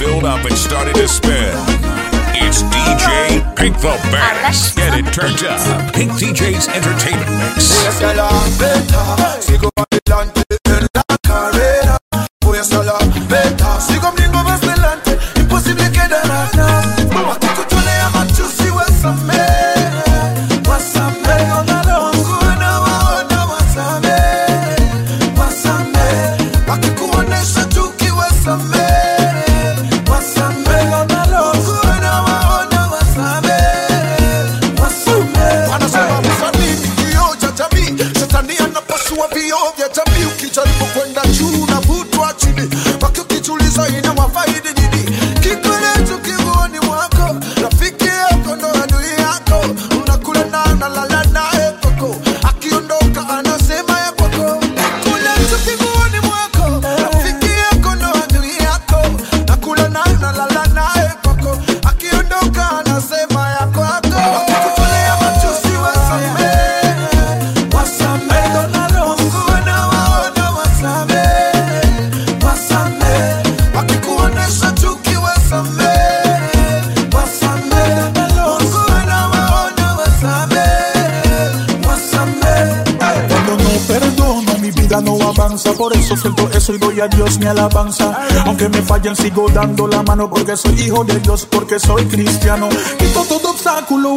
filled up and started to spin. It's DJ Pink the Baddest. Get it turned up. Pink DJ's Entertainment Mix. Voy hacia la meta, sigo adelante en la carrera. Voy hacia la meta, sigo viendo más adelante, imposible quedar atrás. Wakikutolea machozi wasamehe, wasamehe. Mungu anawaona wasamehe, wasamehe. Wakikuonesha chuki wasamehe, wasamehe. Mungu anawaona wasamehe, wasamehe. Wanasema msanii ni kioo cha jamii, shetani anapasua vioo vya jamii. Ukijaribu kwenda juu unavutwa chini, waki ukijiuliza inawafaidi nini? Kikolecho kiguoni mwako, rafiki yako ndo adui yako, unakula na unalala naye koko, akiondoka anasema ya kwako. Kikolecho kiguoni mwako, rafiki yako ndo adui yako, nakula na unalala naye koko, akiondoka anasema ya kwako. Wakikutolea machozi wasamehe, wasamehe. Mungu anawaona wasamehe, wasamehe. Wakikuonesha chuki wasamehe, wasamehe. Mungu anawaona wasamehe, wasamehe. Cuando no perdono, mi vida no avanza. Por eso suelto eso y doy a Dios mi alabanza. Aunque me fallen, sigo dando la mano. Porque soy hijo de Dios, porque soy cristiano. Quito todo obstáculo.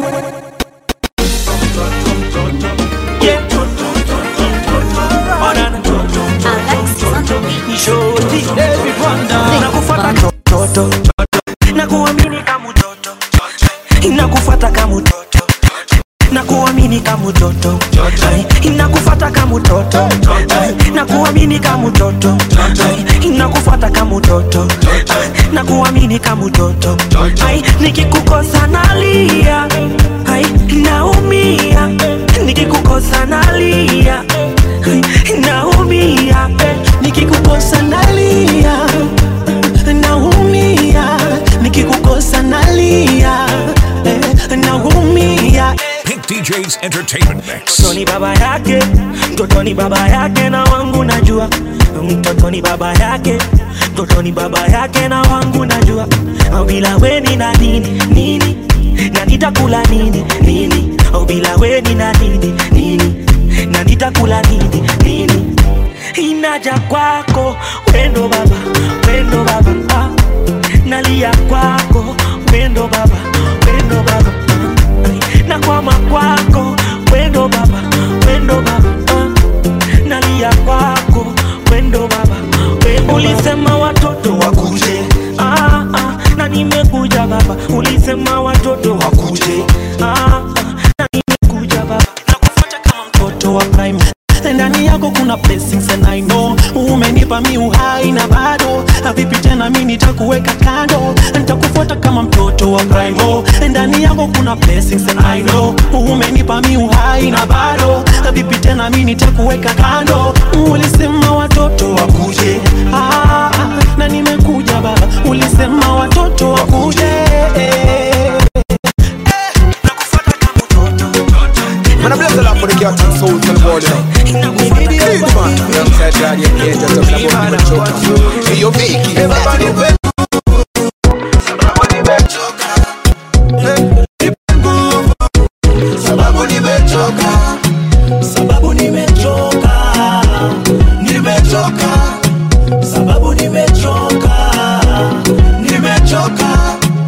nakufata toto nakuamini kama mtoto nakufata kama mtoto nakuamini kama mtoto Ai, nakufata kama mtoto Ai, nakuamini kama mtoto Ai, nakufata kama mtoto Ai, nakuamini kama mtoto Ai, nikikukosa nalia Ai, naumia nikikukosa nalia Ai, naumia nikikukosa nalia naumia nikikukosa nalia eh, naumia Pink DJ's Entertainment Mix. mtoto ni baba yake mtoto ni baba yake na wangu najua mtoto ni baba yake mtoto ni baba yake na wangu najua au bila weni na nini nini na nitakula nini nini au bila weni na nini nini na nitakula nini nini inaja kwako wendo baba wendo baba ah. nalia kwako wendo baba wendo baba ah. nakwama kwako wendo baba wendo baba ah. nalia kwako wendo baba wendo ulisema watoto wakuje ah, ah. na nimekuja baba ulisema watoto wakuje ah, ah. na nimekuja baba nakufuata kama mtoto wa prime ndani yako kuna blessings and I know umenipa mi uhai na bado vipi tena mi nitakuweka kando nitakufuata kama mtoto wa prime oh, ndani yako kuna blessings and I know umenipa mi uhai na bado vipi tena mi nitakuweka kando ulisema watoto wakuje ah, na nimekuja baba ulisema watoto wakuje Man, I bless the Lord for the cat and soul to the world, you know. Huge man, alongside God, you can't just talk about the choker. Hey, yo, Vicky. Sababu nimechoka, sababu nimechoka nimechoka, sababu nimechoka nimechoka.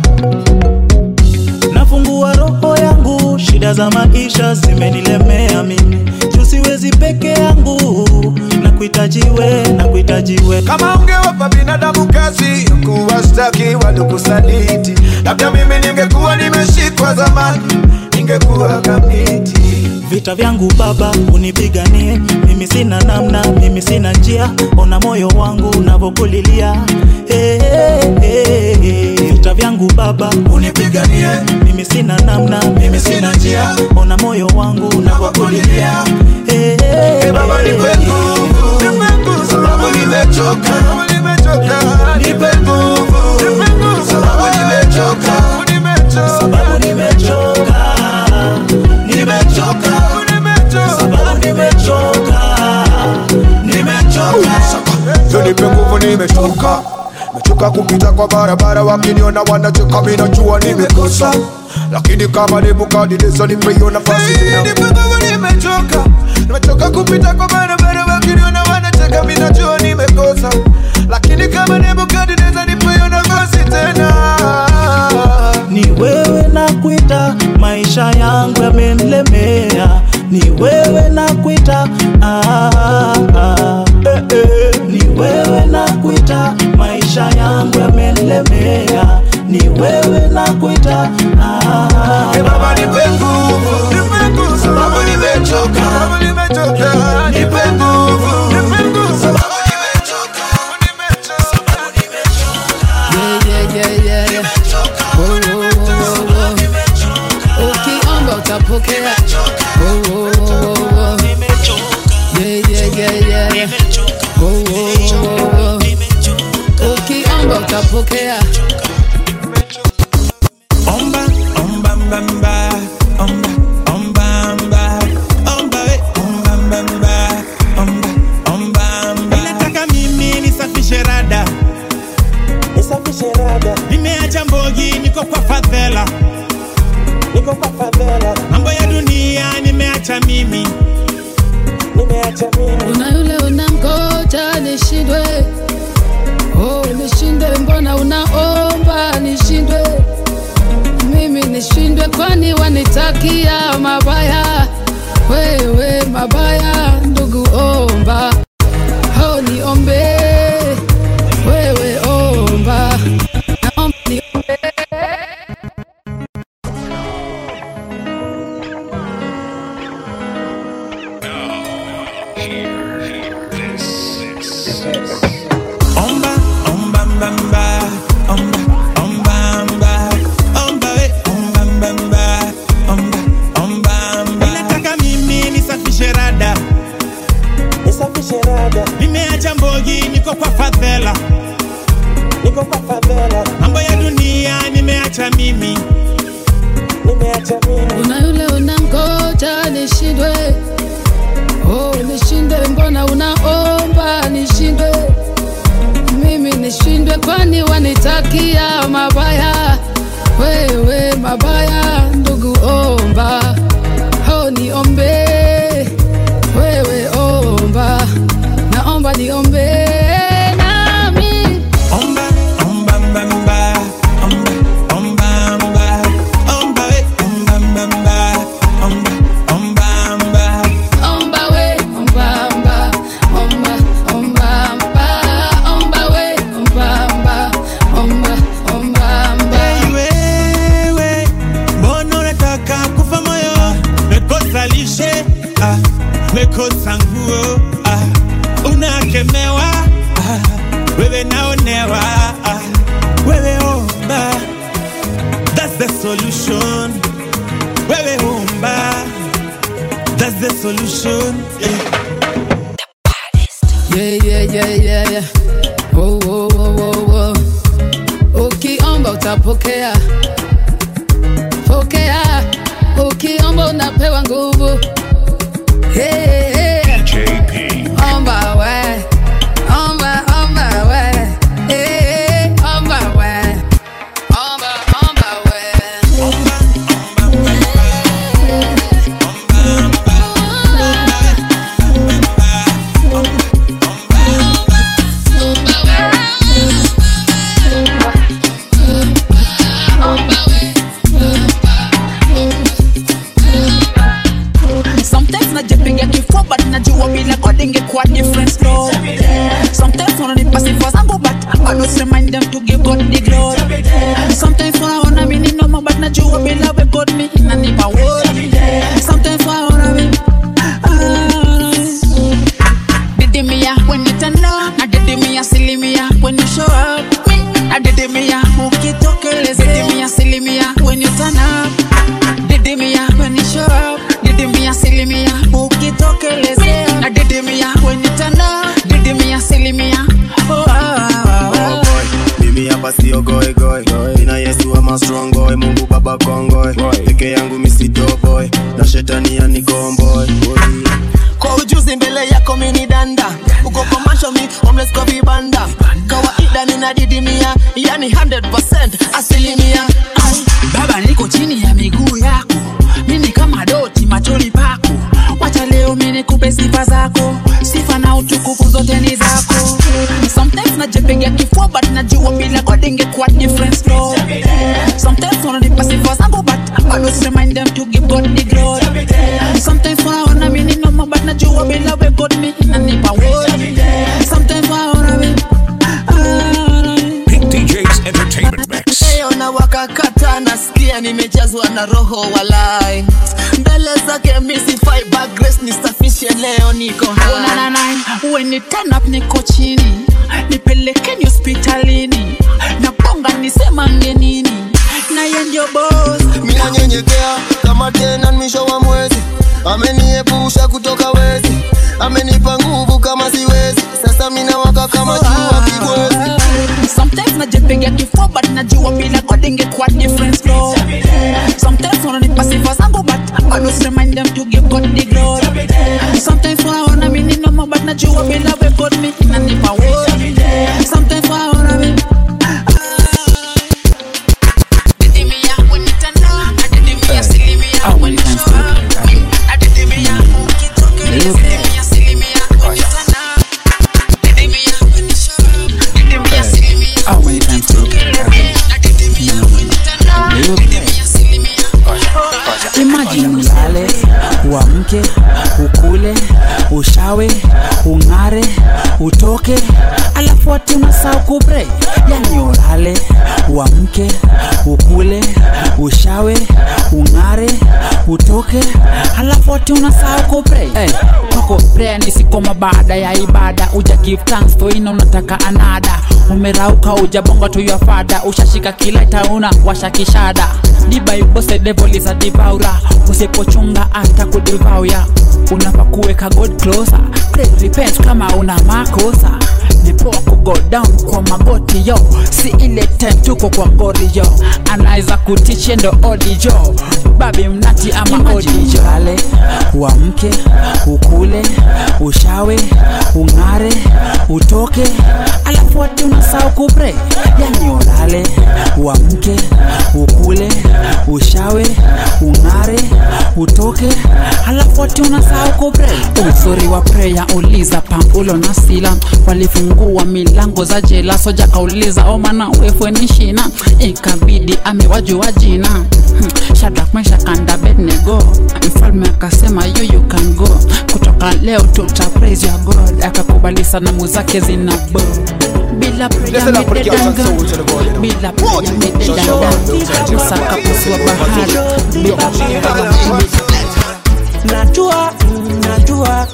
nafungua roho yangu shida za maisha zimenilemea mimi juu siwezi peke yangu na kuhitajiwe na kuhitajiwe kama ungewapa binadamu kazi kuwastaki walikusaliti labda mimi ningekuwa nimeshikwa zamani ningekuwa kamiti vita vyangu baba unipiganie mimi sina namna mimi sina njia ona moyo wangu unavyokulilia hey, hey, hey. vita vyangu baba unipiganie mimi sina namna mimi sina njia ona moyo wangu unavyokulilia hey, hey, Hey, baba nipe nguvu sababu nimechoka nipe nguvu sababu nimechoka sababu nimechoka nimechoka sababu nimechoka nimechoka Yo nipe nguvu nimechoka mechoka kupita kwa barabara wakiniona wanacheka mi najua nimekosa lakini kama nebukadineza nipe hiyo nafasi tena nimechoka nimechoka kupita kwa barabara wakiniona wanacheka mi najua nimekosa lakini kama nebukadineza nipe hiyo nafasi tena ni wewe na kuita maisha yangu yamenilemea ni wewe na kuita ah, ah, eh, eh. ni wewe na kuita maisha yangu yamenilemea ni wewe na kuita ah, Hey baba nipe nguvu, nipe nguvu sababu nimechoka, sababu nimechoka. Nipe nguvu, nipe nguvu sababu nimechoka, sababu nimechoka. Yeah, yeah, yeah, yeah, yeah. Oh, oh, oh, oh, oh. Ukiomba utapokea. Oh, oh, oh, oh, oh. Yeah, yeah, yeah, yeah, yeah. Oh, oh, oh, oh, oh. Ukiomba utapokea. Omba, omba, mba, mba. Omba, omba, mba. Omba, we, omba, mba, mba. Omba, omba, mba. Ninataka mimi nisafishe rada nisafishe rada nimeacha mbogi niko kwa fadhela niko kwa fadhela mambo ya dunia nimeacha mimi nimeacha mimi Una yule unamgoja nishindwe. Oh, nishindwe, mbona unaomba nishindwe? Mimi nishindwe, kwani wanitakia mabaya? Wewe mabaya, ndugu, omba. Oh, niombe. Wewe omba. Naomba niombe. Omba, omba, mba, mba. Omba, omba, mba. Omba, we, omba, mba, mba. Omba, omba, mba. Ninataka mimi nisafishe rada nisafishe rada nimeacha mbogi niko kwa fadhela niko kwa fadhela mambo ya dunia nimeacha mimi nimeacha mimi Una yule unamgoja nishindwe. Oh, nishindwe, mbona unaomba nishindwe? Mimi nishindwe, kwani wanitakia mabaya? Wewe mabaya, ndugu, omba. Oh, niombe. Wewe omba, naomba niombe nami. Omba, omba, mba, mba. Omba, omba, mba. Omba, we, omba, mba, mba. Omba, omba, mba. Omba we, omba mba, omba, omba mba, omba we, omba mba, omba, omba mba. Hey, wewe, mbona unataka kufa moyo? Mekosa lishe, ah, mekosa nguo, ah, unakemewa, ah, wewe naonewa, ah, wewe omba, that's the solution. Wewe omba, that's the solution. Yeah. Yeah, yeah, yeah, yeah, yeah. Oh, oh, oh, oh, oh. Ukiomba utapokea, pokea. Ukiomba unapewa nguvu. Hey, hey. JP. Omba we, omba, omba we. Hey, hey, omba we, omba, omba we. Sometimes najipiga kifua but najua bila God ingekuwa different story. Sometimes wananipa sifa zangu but I always remind them to give God the glory. Sometimes wanaona mimi ni noma but najua bila we God me inanipa worry. Sometimes wanaona mimi didimia when you turn up na didimia asilimia when you show up na didimia ukitokeleza didimia asilimia when you turn up didimia when you show up didimia asilimia ukitokelezea na didimia when you turn up didimia asilimia oh, oh, oh, Oh oh. boy, mimi hapa sio goe goe ina yesu ama strong boy mungu baba kongoe peke yangu misido boy na shetani anikomboy kwa ujuzi mbele yako mini danda uko kwa masho mi homeless kwa vibanda kawaida labda ninadidimia yani 100% asilimia Ai, baba niko chini ya miguu yako mimi kama doti machoni pako wacha leo mimi nikupe sifa zako sifa na utukufu zote ni zako sometimes najipiga kifua but najua bila god ingekuwa different story sometimes wananipa sifa zangu but I always remind them to give God the glory sometimes wanaona mimi ni noma but najua bila we God mimi inanipa word sometimes wanaona mimi Pink DJ's Entertainment Mix. leo na wakakata nasikia nimejazwa na roho walai mbele zake misifai but grace nisafishe leo niko Ona na nine, when you turn up niko chini nipelekeni hospitalini na bonga nisema ngenini naye ndio boss minanyenyekea kama tena ni mwisho wa mwezi ameniepusha kutoka wezi amenipa nguvu kama siwezi sasa minawaka kama jua kibwezi sometimes najipiga kifua but najua bila god ingekuwa different story sometimes wananipa sifa zangu but I always remind them to give God the glory sometimes wanaona mimi ni noma but najua bila we God mimi inanipa word sometimes wanaona mimi Didimia when you turn up, adidimia silimia when you show up. Adidimia ukitokea, silimia silimia when you turn up. Didimia when you show up. Didimia silimia How many times to Adidimia when you turn up. Didimia silimia. Imagine ulale, uamke, ukule, ushawe, ung'are, utoke, alafu ati unasahau kupray. Yani ulale, uamke, ukule, ushawe, ung'are, utoke, alafu ati unasahau kupray. Hey, kwako prayer ni sikoma baada ya ibada, uja give thanks for ina unataka anada, umerauka ujabonga to your father, ushashika kila itauna washa kishada. The Bible said devil is a devourer, usipochunga hata kudevauya. Unafaa kuweka God closer, pray repent kama una makosa ni poa ku go down kwa magoti yo, si ile time tuko kwa ngori yo, anaweza kutiche ndo odi jo, babi mnati ama odi jo. Lale, uamke, ukule, ushawe, ung'are, utoke, alafu ati unasahau kupray. Yani ulale, uamke, ukule, ushawe, ung'are, utoke, alafu ati unasahau kupray. Uzuri wa prayer uliza Paulo na Sila walifungua milango za jela, soja kauliza omana wefwe ni shina, ikabidi amewajua jina Hmm, Shadrach, Meshach and Abednego. Mfalme akasema you you can go, kutoka leo tuta praise your God, akakubali sanamu zake zina bo bila prayer Listen up, put your mededanga, soul to the body now. bila prayer mededanga, Musa kapasua bahari bila prayer najua najua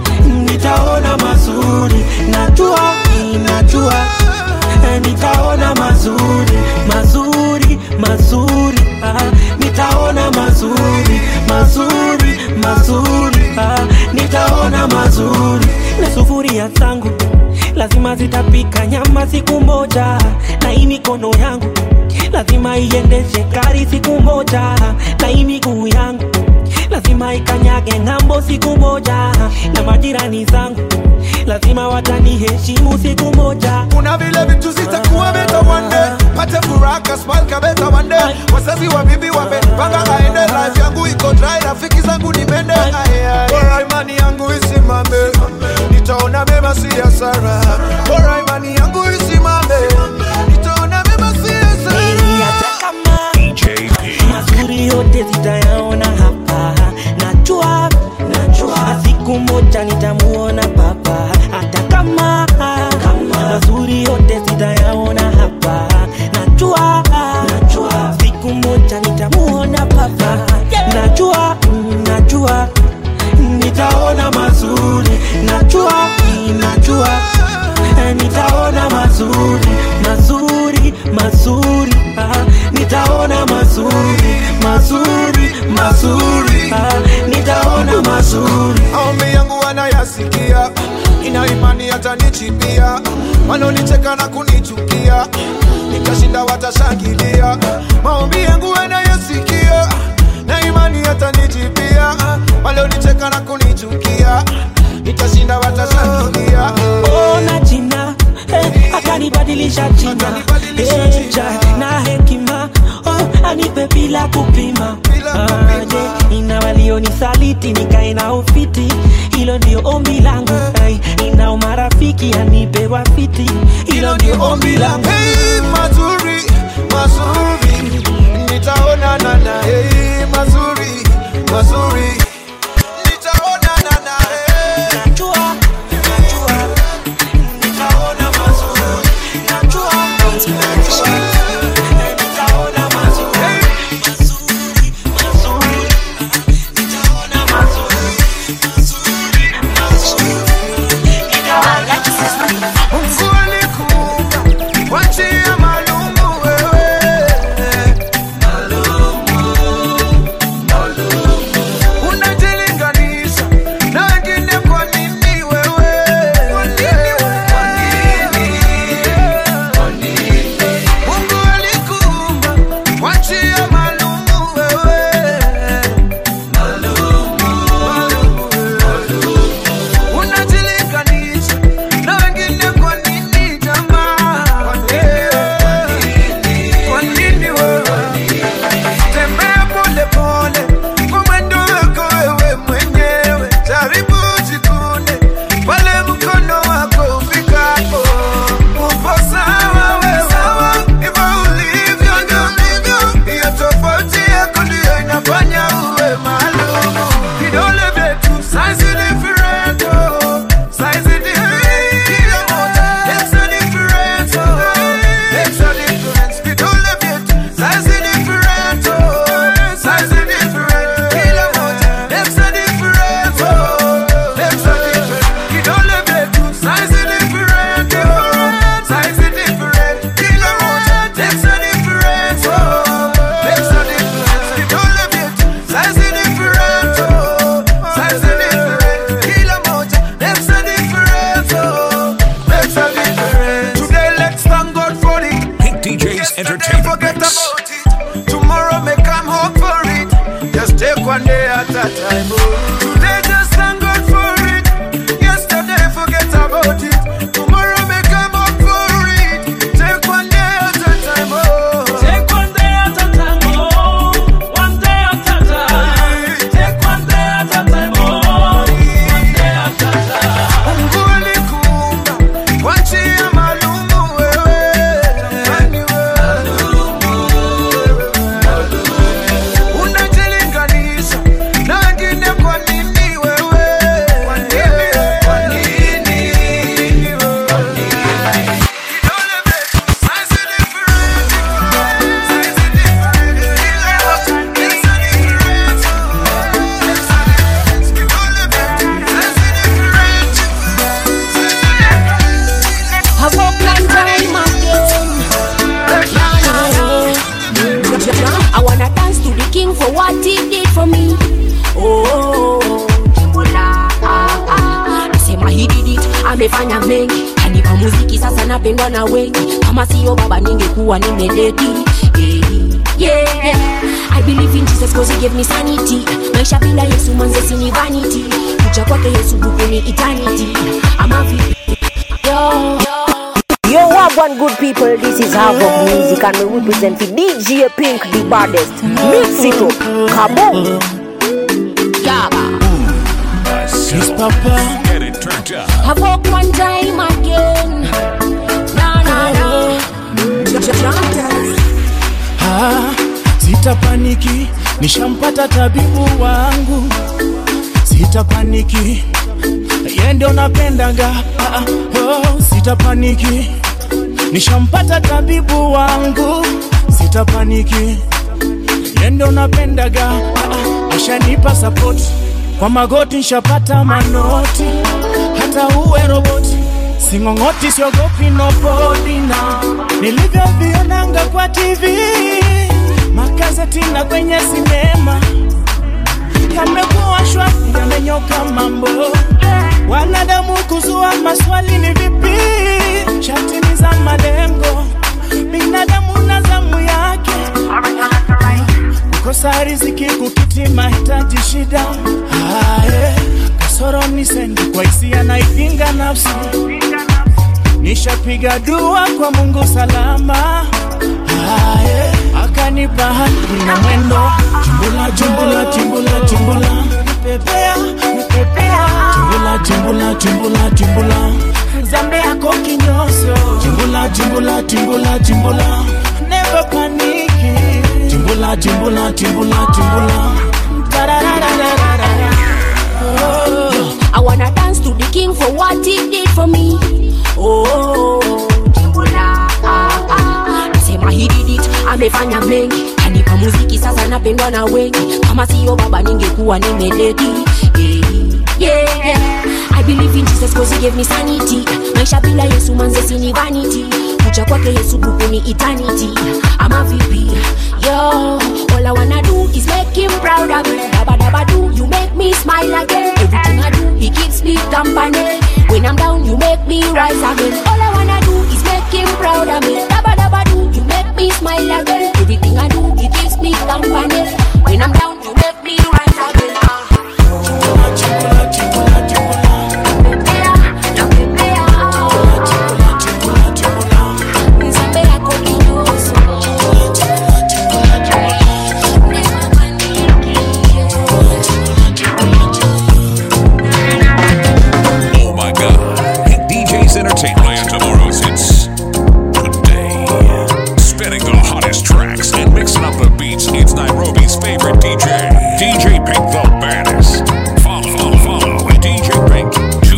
nitaona mazuri najua najua eh, nitaona mazuri mazuri mazuri ah, nitaona mazuri mazuri mazuri ah, nitaona mazuri na sufuria zangu lazima zitapika nyama siku moja na hii mikono yangu lazima iendeshe gari siku moja na hii miguu yangu lazima ikanyage ng'ambo siku moja na majirani zangu lazima wataniheshimu siku moja kuna vile vitu zitakuwa beta one day pate furaha kasmal kabeta one day wazazi wa bibi wamepanga aende life yangu iko dry rafiki zangu ni mende bora imani yangu isimame nitaona mema si hasara bora imani yangu isimame nitaona mema si hasara hata kama mazuri yote zitayaona hapa najua najua siku moja nitamuona papa hata kama mazuri yote zitayaona hapa najua najua siku moja nitamuona papa najua mm, najua nitaona mazuri najua mm, najua eh, nitaona mazuri mazuri mazuri ah, nitaona mazuri mazuri mazuri ah, nitaona mazuri maombi yangu wanayasikia ina imani hatanichipia wanaonicheka na kunichukia nikashinda watashangilia maombi yangu wanayasikia na imani hatanichipia walionicheka na kunichukia nitashinda watashangilia ona jina eh, akanibadilisha jina Eja, na hekima oh, anipe bila kupima aje ina walionisaliti nikae na ufiti hilo ndio ombi langu hey, ina umarafiki anipe wafiti hilo ndio ombi langu Hey, mazuri mazuri nitaonana na hey, mazuri mazuri nitaonana na hey. najua najua nitaona mazuri najua najua nitaona mazuri mazuri mazuri nitaona mazuri mazuri mazuri nitaona Mungu alikuumba kwa njia maalumu wewe. Unajilinganisha na wengine kwa nini wewe? Mungu alikuumba kwa njia maalumu wewe. Unajilinganisha na wengine kwa nini jamaa? Kwa nini wewe? Tembea pole pole kwa mwendo wako wewe mwenyewe, jaribu jikune pale mkono wako ufikapo. Upo sawa wewe, hivyo ulivyo ndio ndivyo. Hiyo tofauti yako ndiyo inafanya uwe maalum. Vidole vyetu size different, oh, size different. Kila moja makes a difference, oh, makes a difference. Vidole vyetu size different, oh, size different. Kila moja makes a difference, oh, makes a difference. Vidole vyetu size different, oh, size different. Kila moja makes a difference, oh, makes a difference. Vidole vyetu size different, oh, size different. Kila moja makes a difference, oh, makes a difference. Today let's thank God for it. Pink DJ's Entertainment Forget Mix. about it. Tomorrow may come hope for it. Just take one day at a time. oh. Today just thank God for it. Yesterday forget about it. Tomorrow may come hope for it. Take one day at a time. Oh. Take one day at a time, oh, one day at a time. Take one day at a time, oh, one day at a time. Mungu alikuumba kwa njia maalumu wewe. Jamani wewe. Unajilinganisha na wengine kwa nini wewe? Kwa nini? Kwa nini wewe? Vidole vyetu size different, size different. Kila moja makes a difference, makes a difference. Vidole vyetu size different. Have a plan time again. I wanna dance to the king for what he did for me. Oh, Jimola, ah, ah. Nasema he did it, amefanya mengi, kanipa muziki sasa napendwa na wengi. Kama sio baba ningekuwa nimededi. Yeah, yeah. I believe in Jesus cause he gave me sanity. Maisha bila Yesu manze sini vanity. Kuja kwake Yesu buku ni eternity. Ama vipi? Yo, yo. Yo, what one good people, this is Havoc Music and we represent the DJ Pink, the baddest. Mix it up, kaboom! Yes, Papa. Get it turned up. Have up one time again. Na na na. Ah, sitapaniki, nishampata tabibu wangu. Sitapaniki, yeye ndio napendaga. Ah, oh, sitapaniki, nishampata tabibu wangu. Sitapaniki, yeye ndio napendaga. Ah, ashanipa support kwa magoti, nshapata manoti, hata uwe roboti sing'ong'oti, siogopi nobody na nilivyovionanga kwa TV, magazeti na kwenye sinema yamekuwa shwari, yamenyoka mambo. Wanadamu kuzua maswali ni vipi, shati ni za malengo, binadamu na zamu yake kukosa riziki, kukiti mahitaji, shida Aye, kasoro ni sendi kwa hisia naipinga nafsi nishapiga dua kwa Mungu salama Aye, akanipa haki na mwendo Chimbula, chimbula, chimbula, chimbula Nipepea, nipepea Chimbula, chimbula, chimbula, chimbula Zambe yako kinyoso Chimbula, chimbula, chimbula, chimbula Never paniki Chimbula, chimbula, chimbula, chimbula Tarararararara. Oh. I wanna dance to the king for what he did for me. Oh, Jimbula, ah, ah. Nasema he did it, amefanya mengi, kanipa muziki sasa napendwa na wengi. Kama siyo baba ningekuwa nimeledi. Yeah, yeah. I believe in Jesus cause he gave me sanity. Maisha bila Yesu manze sini vanity. Kuja kwake Yesu buku ni eternity. Ama vipi? Yo, all I wanna do is make him proud of me. Daba daba do, you make me smile again. Everything I do, he keeps me company. When I'm down, you make me rise again. All I wanna do is make him proud of me. Daba daba do, you make me smile again. Everything I do, he keeps me company. When I'm down, you make me rise again. Oh my god. Hit DJ's Entertainment and tomorrow's hits. Today, spinning the hottest tracks and mixing up the beats, it's Nairobi's favorite DJ, DJ Pink the baddest. Follow, follow, follow at DJ Pink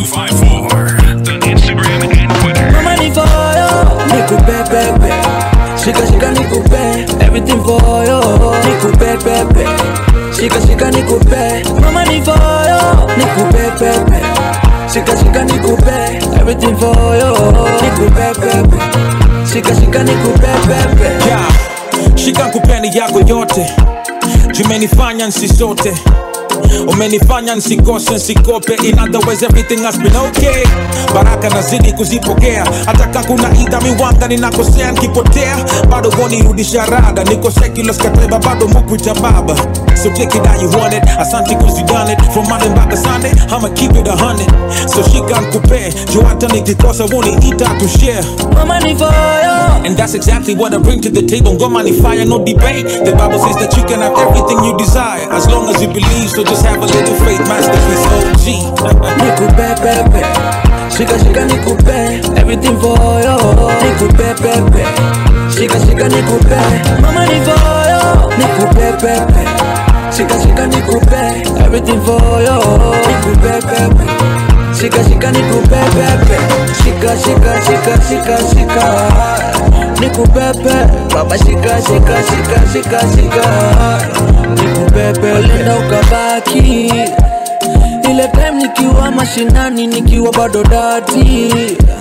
254. The Instagram and Twitter. Mama ni for you, nikupe pepe. Shika shika nikupe, everything for you. Nikupe pepe. Shika shika nikupe, mama ni for you, nikupe pepe. Shika shika nikupe, everything for you. Nikupe pepe. Shika shika nikupe pepe. yeah. shika kupeni yako yote jumenifanya nsisote umenifanya nsikose nsikope in other words everything has been okay baraka nazidi kuzipokea hata ka kuna ida miwanga ninakosea nkipotea bado wonirudisha rada niko secular skateba bado mukuita baba so take it how you want it asante cause you done it from monday mpaka sunday i'ma keep it a hundred so shika nkupe juu hata nikikosa woniita to share Mama ni for you. And that's exactly what I bring to the table. Ngoma ni fire, no debate. The Bible says that you can have everything you desire as long as you believe. So just have a little faith, masterpiece OG. Nikupe pepe. Shika shika nikupe, everything for you. Nikupe pepe. Shika shika nikupe, mama ni for you. Nikupe pepe. Shika shika nikupe, everything for you. Nikupe pepe. Shika shika nikupe pepe. Shika shika shika shika shika. Nikupepe, baba shika shika shika shika shika. Nikupepe, ulienda ukabaki ile time nikiwa mashinani nikiwa bado dati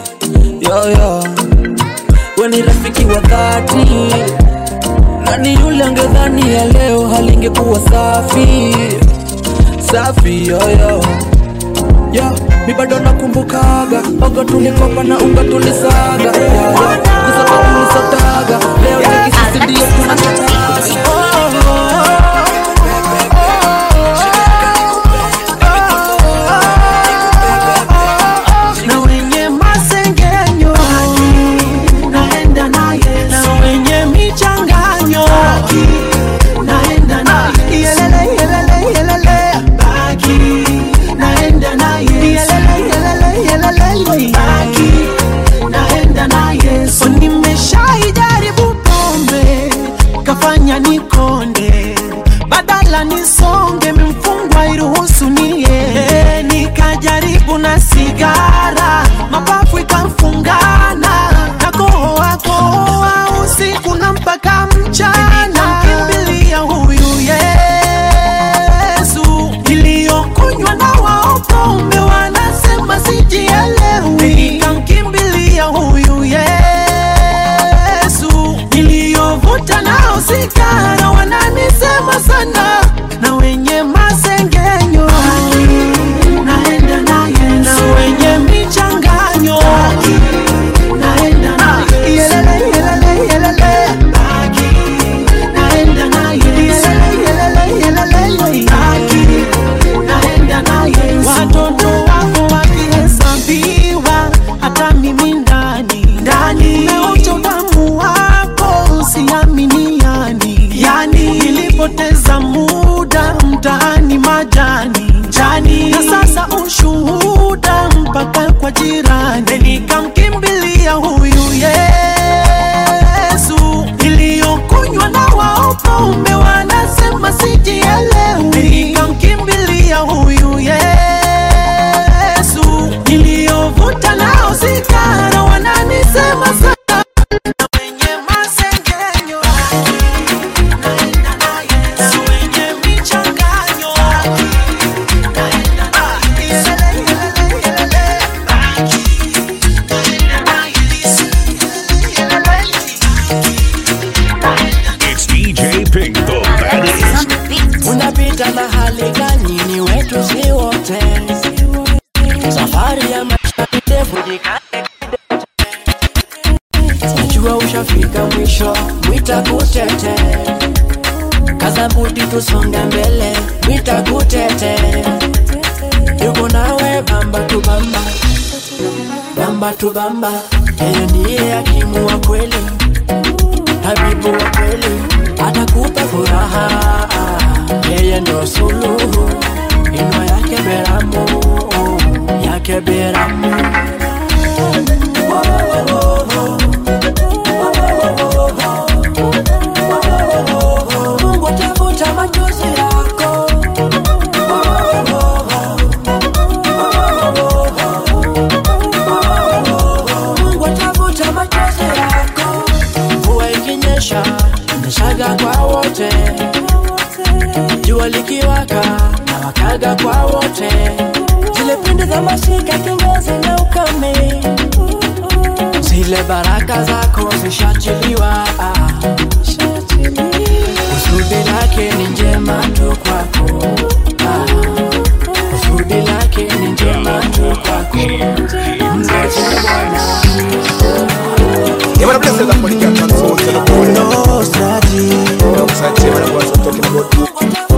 yoyo we ni rafiki wa dhati nani yule angedhani ya leo halingekuwa safi safi yoyo yo mi bado nakumbukaga ogo tulikopa na unga tulisaga kusoka tulisotaga leo nikisisi ndio tunatataga na wenye masengenyo naenda naye na wenye michanganyo naenda naye yelele yelele yelele baki naenda naye yelele yelele yelele baki naenda naye so nimeshaijaribu pombe kafanya nikonde badala nisonge mfungwa iruhusu nie nikajaribu na sigara mapafu ikamfungana nakohoa kohoa usiku na mpaka mchana kimbilia huyu yesu iliyokunywa na waopombe wanasema sijielewi nikamkimbilia huyu yesu iliyovuta nao sigara wananisema sana na wenye masengenyo naenda naye na wenye michanganyo naenda naye yelele yelele yelele baki naenda naye yelele yelele yelele baki naenda naye watoto wako wakihesabiwa hata mimi ndani ushuhuda mpaka kwa jirani, nikamkimbilia huyu Yesu. Iliyokunywa na wao pombe wanasema sijielewi, nikamkimbilia huyu Yesu. Iliyovuta nao sigara wananisema sana na wenye masengenyo Yesu wenye michanganyo It's DJ Pink, the baddest. unapita mahali gani ni wetu si wote safari ya maisha ni ndefu jikaze najua ushafika mwisho mwita kutete kaza buti tusonge mbele mwita kutete yuko nawe bamba tu bamba bamba tu bamba yeye ndiye hakimu wa kweli habibu wa kweli atakupa furaha yeye ndo suluhu inwa yake beramu yake beramu Mungu atafuta machozi yako Mungu atafuta machozi yako mvua ikinyesha imeshaga kwa wote jua likiwaka na wakaga kwa wote zile pinde za masika kingozi na ukame zile baraka zako zishachiliwa kusudi lake ni njema tu kwako Ah, kusudi lake ni njema tu kwako mzazi bwana Yeah, man, I bless them for the cat and soul to the bone. No, Saji. No, Saji, man, I was talking about you.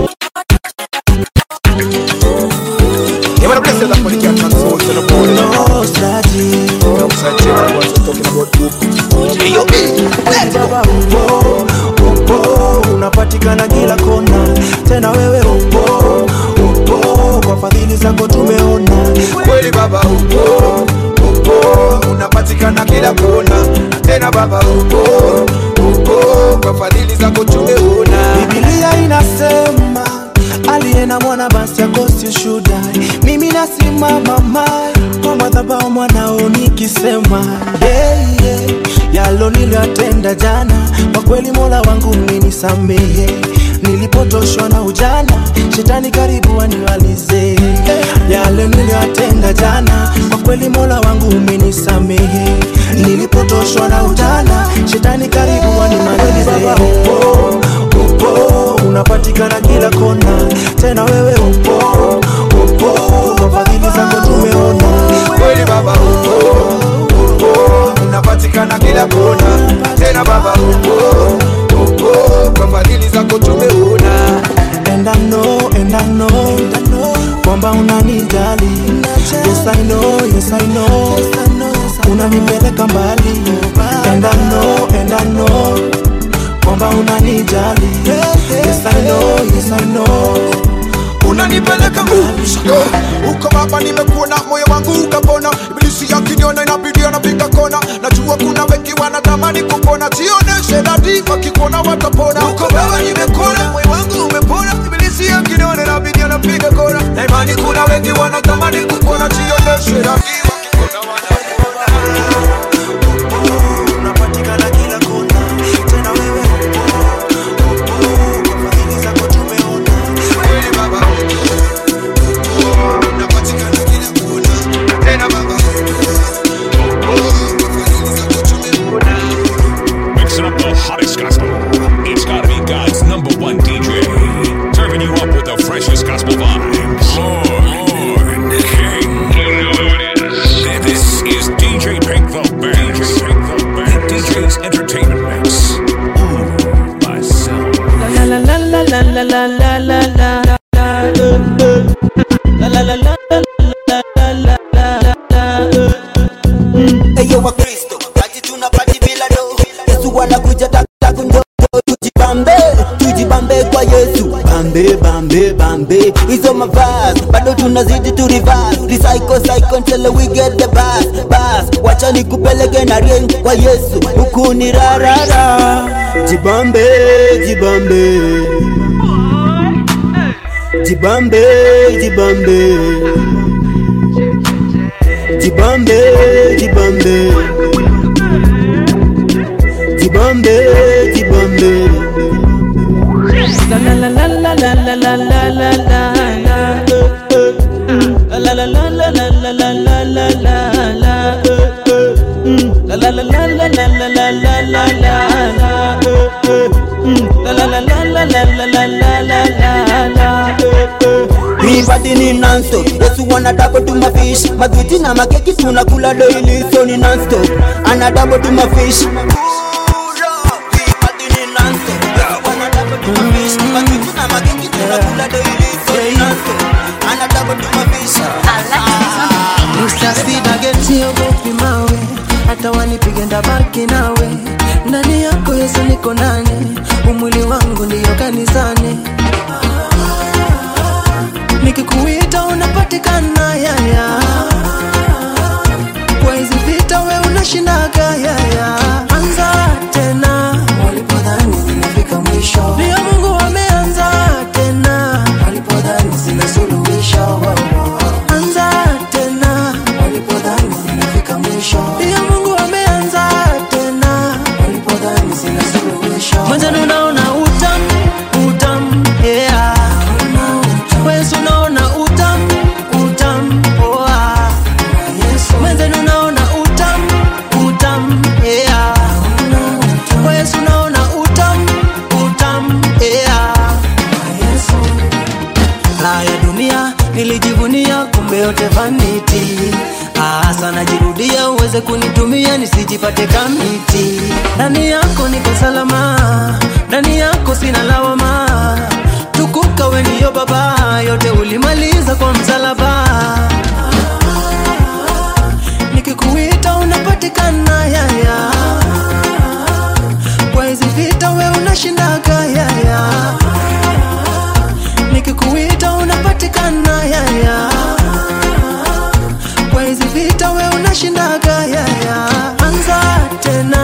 Yeah, man, I bless them for the cat and soul to the bone. No, Saji. No, Saji, man, I was talking about you. Hey, yo, let's Baba upo, upo, unapatikana kila kona, tena wewe upo, upo, kwa fadhili zako tumeona kweli baba upo upo unapatikana kila kona na tena baba upo upo kwa fadhili zako tumeona Biblia inasema aliye na mwana basi akosi ushuhuda. Mimi nasimama mai kwa madhabahu mwanao nikisema yeah, yeah. yalo niliyotenda jana, kwa kweli Mola wangu umenisamehe. Nilipotoshwa na ujana, shetani karibu aniwalize yale niliyotenda jana, kwa kweli Mola wangu umenisamehe. Nilipotoshwa na ujana, shetani karibu animalize. Baba upo, upo, unapatikana kila kona, tena wewe upo, upo, kwa fadhili zako tumeona kweli baba upo upo unapatikana kila kona tena baba upo upo kwa fadhili zako tumeona and I know, and I know, kwamba unanijali. Yes I know, yes I know, unanipeleka mbali. And I know, and I know, kwamba unanijali. Yes I know, yes I know, unanipeleka mbali uko baba nimekuona moyo wangu ukapona ibilisi yakiniona inabidi anapiga kona najua kuna wengi wanatamani kupona sioneshe dadi wakikuona watapona uko baba nimekuona moyo wangu umepona ibilisi yakiniona inabidi anapiga kona na imani kuna wengi wanatamani kupona sioneshe dadi unapatikana kila kona, tena wewe kweli baba unapatikana kila kona tena baba Mixing up the hottest gospel. It's gotta be God's number one DJ. Serving you up with the freshest gospel vibes. Lord, King. You know who it is. This is DJ Pink the Band. DJ Pink the Band. DJ's Entertainment Mix. Ooh, myself. La la la la la la la la la la la La la la la la la la la la la Eyo wa Kristo, pati tunapati bila do. Yesu anakuja taku njo tujibambe, tujibambe kwa Yesu. Bam bambe bambe bambe hizo mavas bado tunazidi tu reverse recycle cycle until we get the bus bus wacha nikupeleke na ring kwa Yesu huku ni rarara jibambe jibambe jibambe jibambe jibambe jibambe jibambe jibambe La la la la la la la la la la la La la la la la la la la la la la la La la la la la la la la la la la la La la la la la la la la la la la Hii party ni non-stop Yesu wana double to my fish Magwiti na makeki tunakula daily So ni non-stop Ana double to my fish Mr. Speed again siogopi mawe hata wanipige ndabaki nawe ndani yako Yesu niko nani umwili wangu ndiyo kanisani nikikuita unapatikana yaya kwa hizi vita we unashindaga yaya anza tena walipodhani zimefika mwisho ndio Mungu ameanza tena walipodhani zina suluhisho anza tena walipodhani zimefika mwisho ndio Mungu ameanza tena walipodhani zina suluhisho mwanzani unaona utam utam yeah Wewe unaona utam utam oa mwanzani unaona utam utam yeah Wewe unaona utam utam yeah haya dunia nilijivunia kumbe yote vanity Ah, sana jirudia uweze kunitumia nisijipate kamiti ndani yako niko salama ndani yako sina lawama tukuka we ndiyo baba yote ulimaliza kwa msalaba nikikuita unapatikana yaya kwa hizi vita we unashindaga yaya nikikuita unapatikana yaya kwa hizi vita we unashindaga yaya anza tena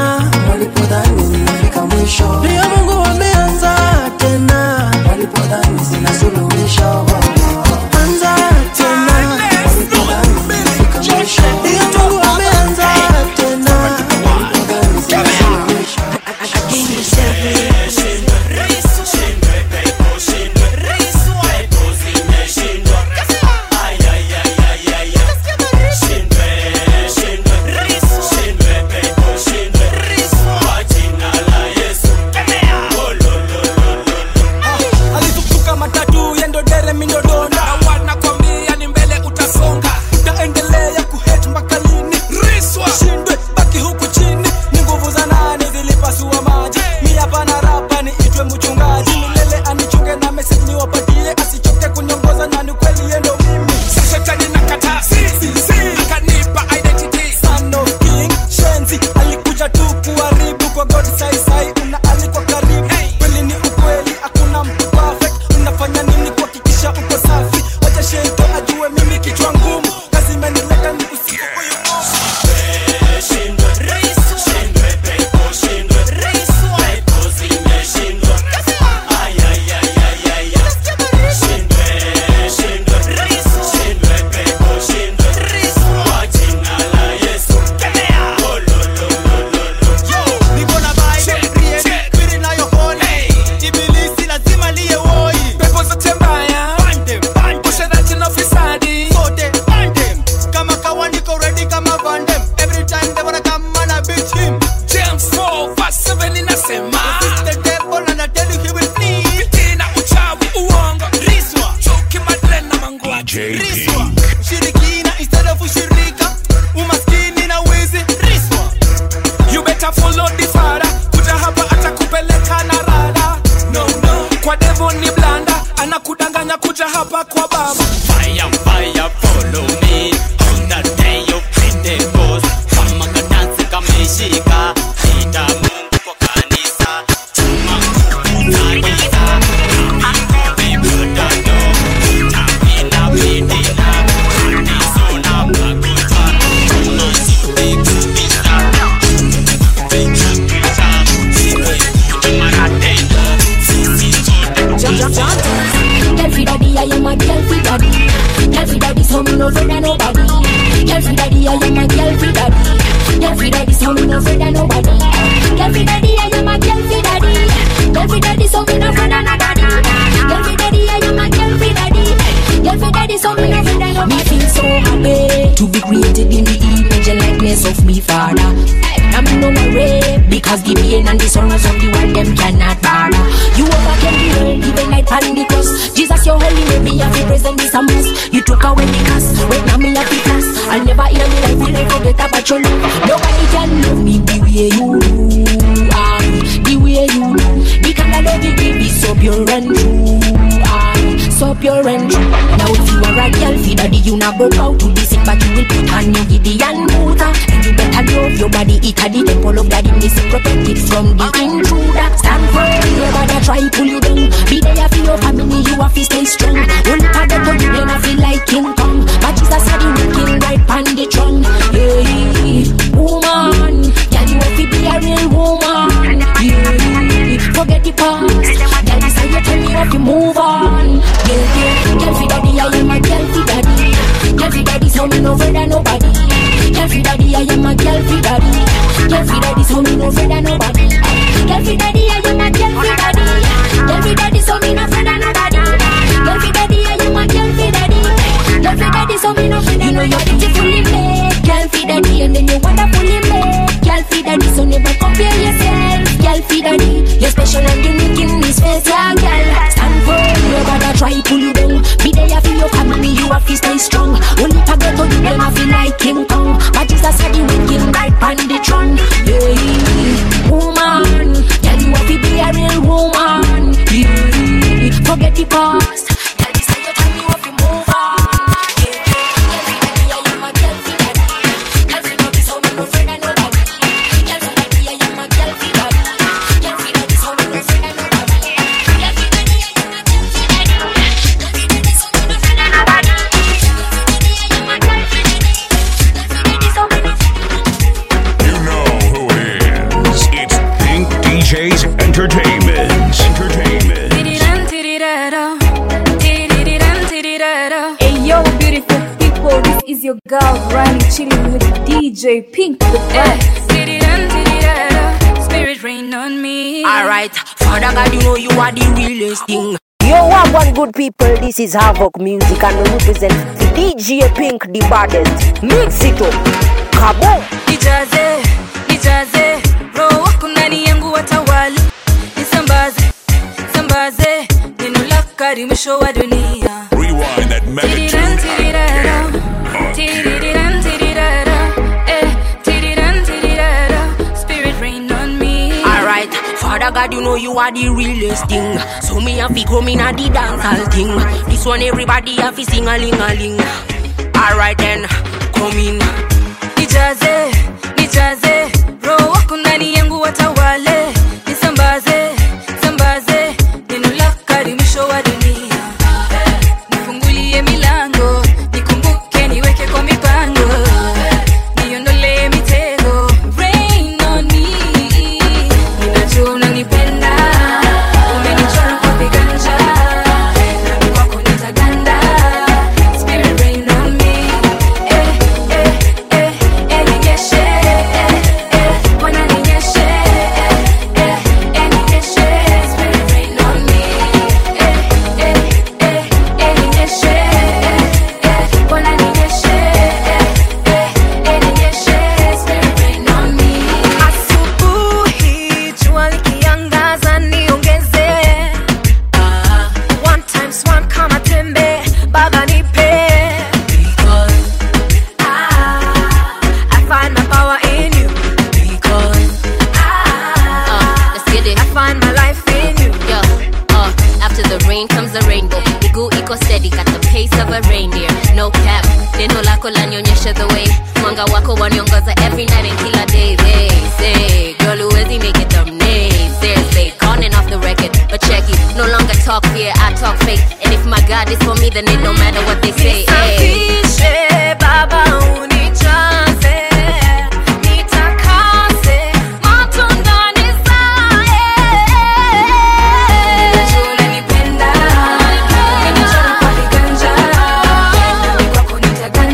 no afraid of nobody. Girl fi daddy, I am a girl fi daddy. Girl fi daddy, so me no afraid of nobody. Girl fi daddy, I am a girl fi daddy. Girl fi daddy, so me no afraid of nobody. Girl fi daddy, I am a girl fi daddy. Girl fi daddy, so me no afraid of nobody. Me feel so happy to be created in the image and likeness of me father. I'm no worry because the pain and the sorrows of the world them cannot bother. You overcame the world, even night and the cross. Jesus, your holy name, me have to present this a must. You took away the curse, wait now me have the class. I'll never in my life will I forget about your love. Nobody can love me the way you do, ah, the way you do. The kind of love you give is so pure and true, ah, so pure and true. Now if you are a girl, feed daddy, you not go out to be sick, but you will put on your Gideon Muta. And you better love your body, it a the temple of daddy, miss protect it from the intruder. Stand firm, nobody try pull you down. Be there for your family, you have to stay strong. Only part of you, then I feel like King Kong. But Jesus said you looking right on the throne. Yeah, woman, girl, you have to be a real woman. Yeah, forget the past. Girl, this how you tell me have to move on. Yeah, yeah, girl, for daddy, I am a girl for daddy. Girl, for daddy, so me no afraid of nobody. Girl, for daddy, I am a girl for daddy. Girl, for daddy, so me no afraid of nobody. Girl, for daddy, I am a girl for daddy. Girl, for daddy, so me no afraid of nobody. Girl, for daddy, I am a girl for daddy. Girl, for daddy, so me no afraid of nobody. You know you're beautifully made, girl for daddy, and then you're wonderfully made, girl for daddy. So never compare yourself, girl for daddy. You're special and unique in this face, yeah, girl. Stand firm, nobody try pull you down. Be there for your family, you have to stay strong. Only forget to do them, I feel like King Kong. But Jesus said you will king right on the throne. Yeah, woman, girl, you have to be a real woman. Yeah, forget the past. Girl, this how you tell me what to move on. You know who it is. It's Pink DJs Entertainment. Entertainment. Hey yo, beautiful people, this is your girl Riley chilling with DJ Pink the best. Spirit rain on me. Alright, Father God, you know you are the realest thing. Yo, what one good people, this is Havoc Music and we represent the DJ Pink, the baddest. Mix it up. Kaboom! Nijaze, nijaze, roho wako ndani yangu watawali, nisambaze, sambaze, neno lako hadi mwisho wa dunia. Rewind that Tiriran, tirirara, tiriran, tirirara, eh, tiriran, tirirara, Spirit rain on me. Alright, Father God, you know you are the realest thing. So me have to come in at the dancehall thing. This one everybody have to sing a ling a ling. Alright then, come in. Nijaze, nijaze, roho wako ndani yangu watawale, nisambaze, sambaze, neno lako hadi mwisho wa dunia. Nifungulie milango, nikumbuke niweke kwa mipango, niondolee mitego, rain on me. Ninajua unanipenda, umenichora kwa viganja, nami kwako nitaganda, spirit rain on me. Eh, eh, eh, eh, ninyeshe, eh, eh, Bwana ninyeshe, eh, eh, eh, ninyeshe, spirit rain on me. Eh, eh, eh, eh, ninyeshe, eh, eh, Bwana ninyeshe, eh, eh, eh, ninyeshe, spirit rain on me. Asubuhi jua likiangaza niongeze Ah, one times one kama tembe baba nipe Ah, I find my power in you Uh, let's get it. I find my life in you Yo, uh, after the rain comes the rainbow. Miguu iko steady, got the pace of a reindeer. No cap, neno lako lanionyesha the way. Mwanga wako waniongoza every night and kila day. They say, girl, huwezi make it them naysayers. They calling off the record, but check it. No longer talk fear, I talk faith. And if my God is for me, then it don't matter what they say. Hey. Nisafishe baba unijaze nitakase matunda nizae Ninajua unanipenda, umenichora kwa viganja, nami kwako nitaganda,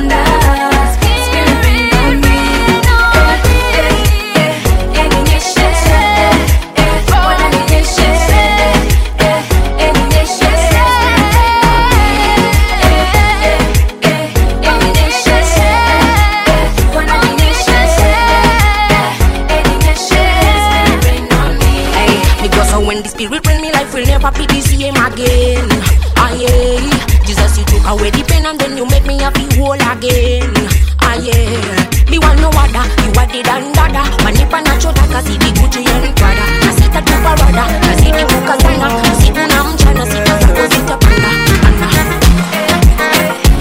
when the spirit bring me life will never be the same again. Aye, Jesus, you took away the pain and then you make me happy whole again. Aye, me want no other, you are the dandada. Manipa na chota kasi di Gucci and Prada. Nasita tu parada, nasiti kukazana, siku na mchana sita zako zitapanda. Ana.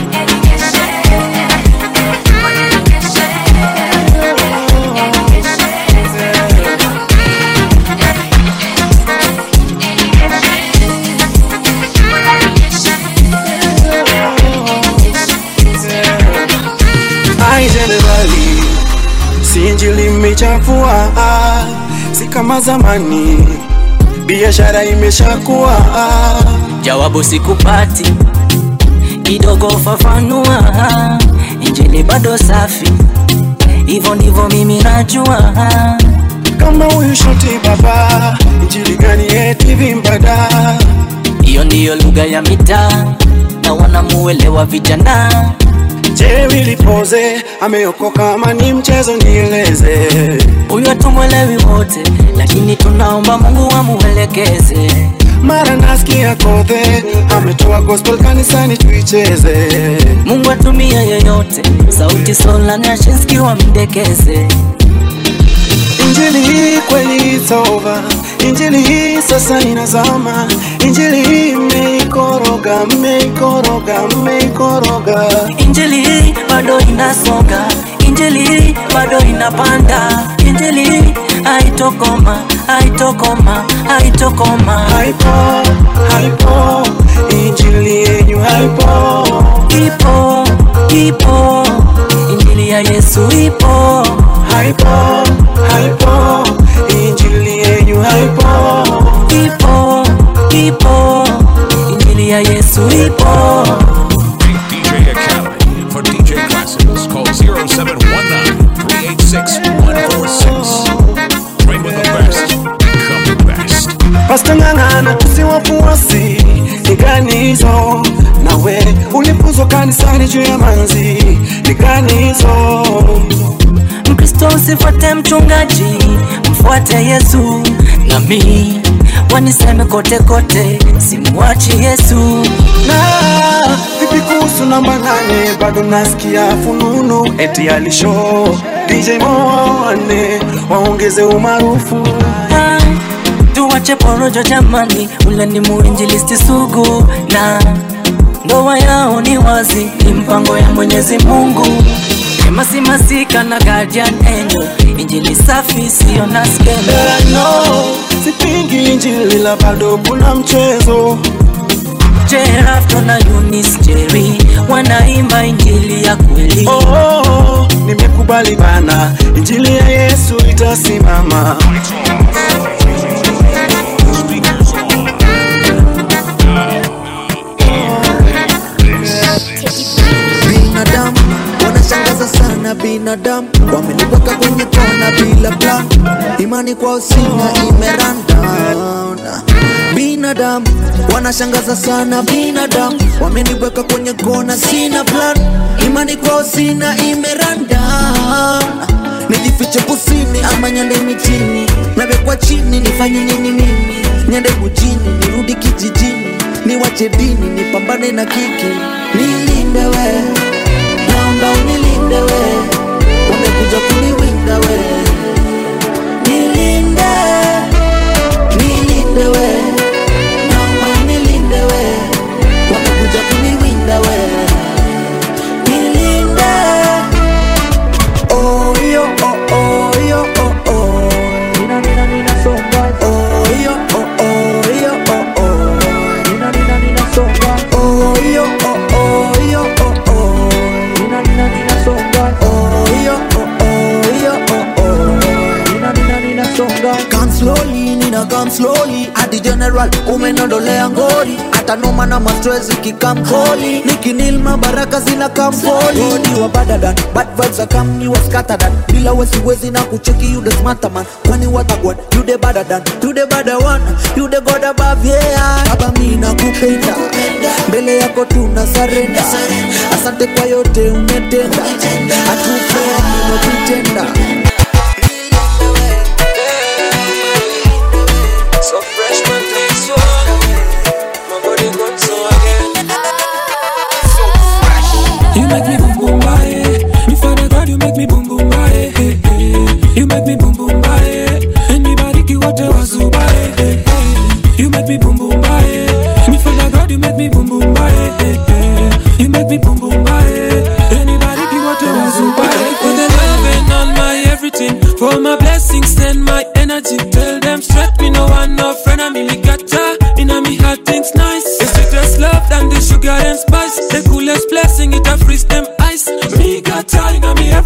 Ai jenerali, si injili imechafua, si kama zamani, biashara imeshakuwa. jawabu sikupati kidogo fafanua injili bado safi hivyo ndivyo mimi najua kama huyu shoti baba injili gani eti vimbada hiyo ndiyo lugha ya mitaa na wanamuelewa vijana Je, wilipoze ameokoka ama ni mchezo? Nieleze. huyu hatumwelewi wote lakini tunaomba mungu amuelekeze Mara nasikia kodhe ametoa gospel kanisani tuicheze. mungu atumia yeyote sauti sola nashinski wamdekeze Injili hii kweli it's over. Injili hii sasa inazama. Injili hii mmeikoroga, mmeikoroga, mmeikoroga. injili hii bado inasonga injili hii bado inapanda injili hii haitokoma haitokoma haitokoma haipo haipo injili yenyu haipo ipo ipo injili ya yesu ipo haipo haipo injili yenyu haipo ipo ipo injili ya yesu ipo DJ Academy for DJ classes. Call 0719-386-146. Train with the best. Become the best. Pasta ng'ang'ana tusiwafuasi ni gani hizo nawe ulipuzwa kanisani juu ya manzi ni gani hizo mkristo usifuate mchungaji mfuate yesu nami waniseme kote kote simuachi yesu na vipi kuhusu namba nane bado nasikia fununu eti alisho DJ Moane waongeze umaarufu Ah, tuwache porojo jamani ule ni muinjilisti sugu na ndoa yao ni wazi ni mpango ya mwenyezi mungu emasimasika na guardian angel injili safi siyo na skendo no, sipingi injili la bado kuna mchezo Jerafto na Eunice Jerry wanaimba injili ya kweli. oh, oh, nimekubali bana injili ya Yesu itasimama binadamu wanashangaza sana binadamu wameniweka kwenye kona bila plan imani kwao sina imeranda binadamu wanashangaza sana binadamu wameniweka kwenye kona sina plan imani kwao sina imeranda nijifiche kusini ama nyande mitini nawekwa chini nifanye nini mimi nyande mujini nirudi kijijini niwache dini nipambane na kiki nilinde we naomba unilinde we umekuja kuniwinda we nilinde nilinde we naomba unilinde we wamekuja kuniwinda we nilinde oh yo oh oh yo oh oh nina nina nina songa oh yo oh oh yo oh oh nina nina nina songa oh yo oh oh yo oh oh nina nina nina songa oh yo oh oh yo oh oh nina nina nina songa come slowly nina come slowly hadi general umenondolea ngori hata noma na mastress ikikamkoli nikinilma baraka zina kamfoli Godi wa badadan bad vibes are come you was scattered bila wesiwezi na kucheki you the smarter man kwani watagwan you the better than you the better one you the god above yeah baba mimi nakupenda mbele yako tuna surrender asante kwa yote umetenda hatupeni unatutenda So fresh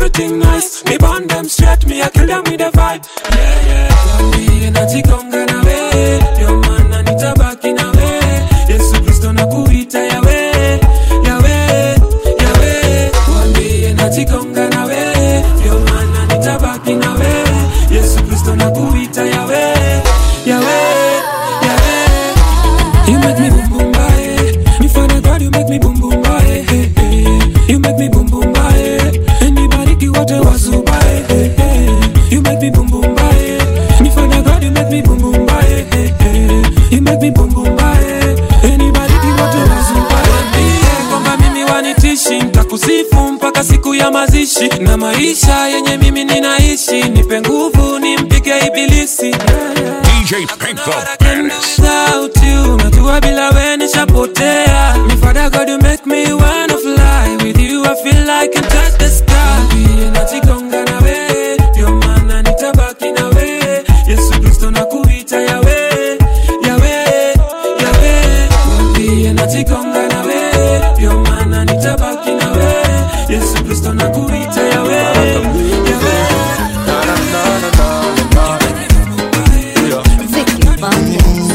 everything nice. Me burn them straight, me I kill them with the vibe. Yeah, yeah. Tuambie najigonga na we, ndio maana nitabaki na we. Yesu Kristo nakuita yawe, yawe, yawe. Tuambie najigonga na we, ndio maana nitabaki na we. Yesu Kristo nakuita yawe, yawe, yawe. You make me boom boom bye. Me father God, you make me boom boom bye. Hey, hey. You make me boom boom bye. Anybody ki wote wasu bye. Hey, hey. You make me boom boom bye. Me father God, you make me boom boom bye. Hey, hey. You make me boom boom bye. Anybody ki wote wasu bye. Yeah, kwamba mimi wanitishi ntakusifu mpaka siku ya mazishi na maisha yenye mimi ninaishi nipe nguvu nimpige ibilisi DJ Pink the baddest. without you najua bila we nishapotea mi father god you make me wanna fly with you i feel like I can touch the sky Niambie najigonga na we ndio maana nitabaki na we yesu kristo nakuita yawe yawe yawe Niambie najigonga na we ndio maana nitabaki na we yesu kristo nakuita yawe yawe Vicky Bandes.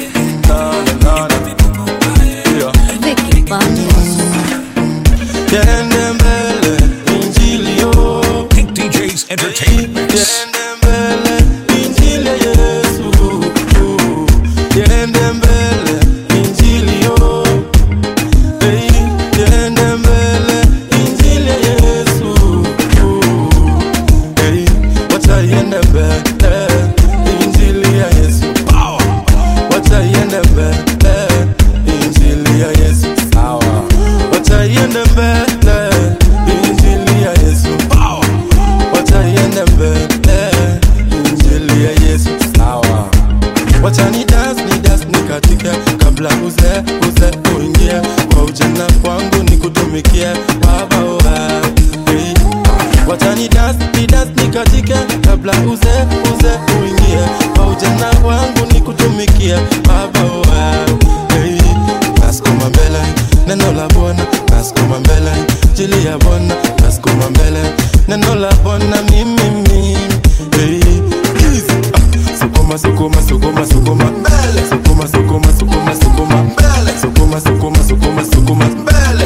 Vicky Bandes. Tiende mbele injili yo Pink DJ's Entertainment Mix. Tiende mbele injili ya Yesu Tiende mbele injili yo Hey, Tiende mbele injili ya Yesu Hey, wacha iende mbele injili ya Yesu Wacha iende mbele injili ya Yesu Sawa Wacha iende mbele injili ya Yesu Wacha iende mbele injili ya Yesu Sawa Wacha ni dance ni dance ni katika kabla uze uze uingie kwa ujana kwangu ni kutumikie baba wa hey. Wacha ni dance ni dance ni katika kabla uze uze uingie kwa ujana wangu ni kutumikie baba wa hey. Nasukuma mbele neno la Bwana nasukuma mbele jili ya Bwana nasukuma mbele neno la Bwana mimi mimi hey. Easy. Ah. Sukuma sukuma sukuma sukuma mbele sukuma sukuma sukuma sukuma mbele sukuma sukuma sukuma sukuma mbele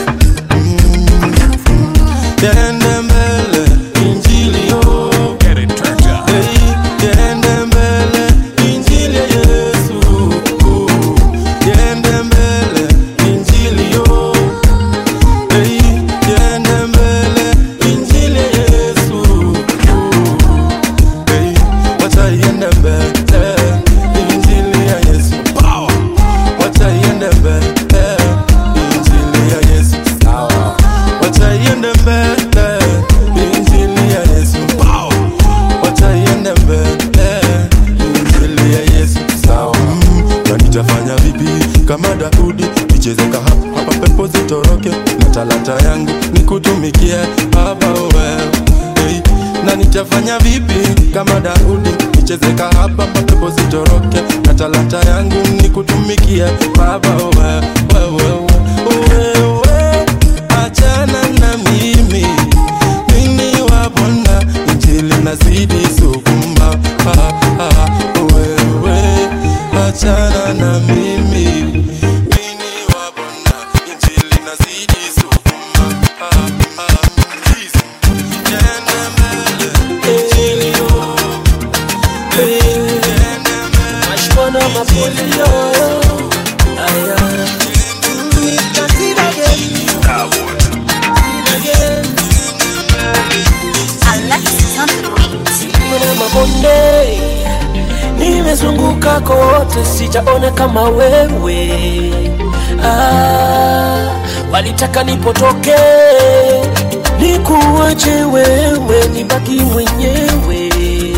Tiende mbele injili yo Get it turned up. Hey, tiende mbele injili ya Yesu Tiende mbele injili yo Hey, tiende mbele injili ya Yesu Hey, wacha iende mbele injili ya Yesu Wacha iende mbele injili ya Yesu Sawa Wacha iende mbele injili ya Yesu Wacha iende mbele injili ya Yesu Sawa na nitafanya vipi kama Daudi nichezeka hapa hapa pepo zitoroke na talanta yangu nikutumikie baba wewe hey. na nitafanya vipi kama Daudi nichezeka hapa hapa pepo zitoroke na talanta yangu nikutumikie baba wewe wewe wewe achana na mimi mimi wa Bwana injili nazidi sukuma ah, ah, wewe achana na mimi mimi wa Bwana injili nazidi sukuma ah, ah, please tena mbele injili yo Mashikona mapolio Aya Nikasira Mwana mabonde Nimezunguka kote sijaona kama wewe ah, Walitaka nipotoke Nikuache wewe nibaki mwenyewe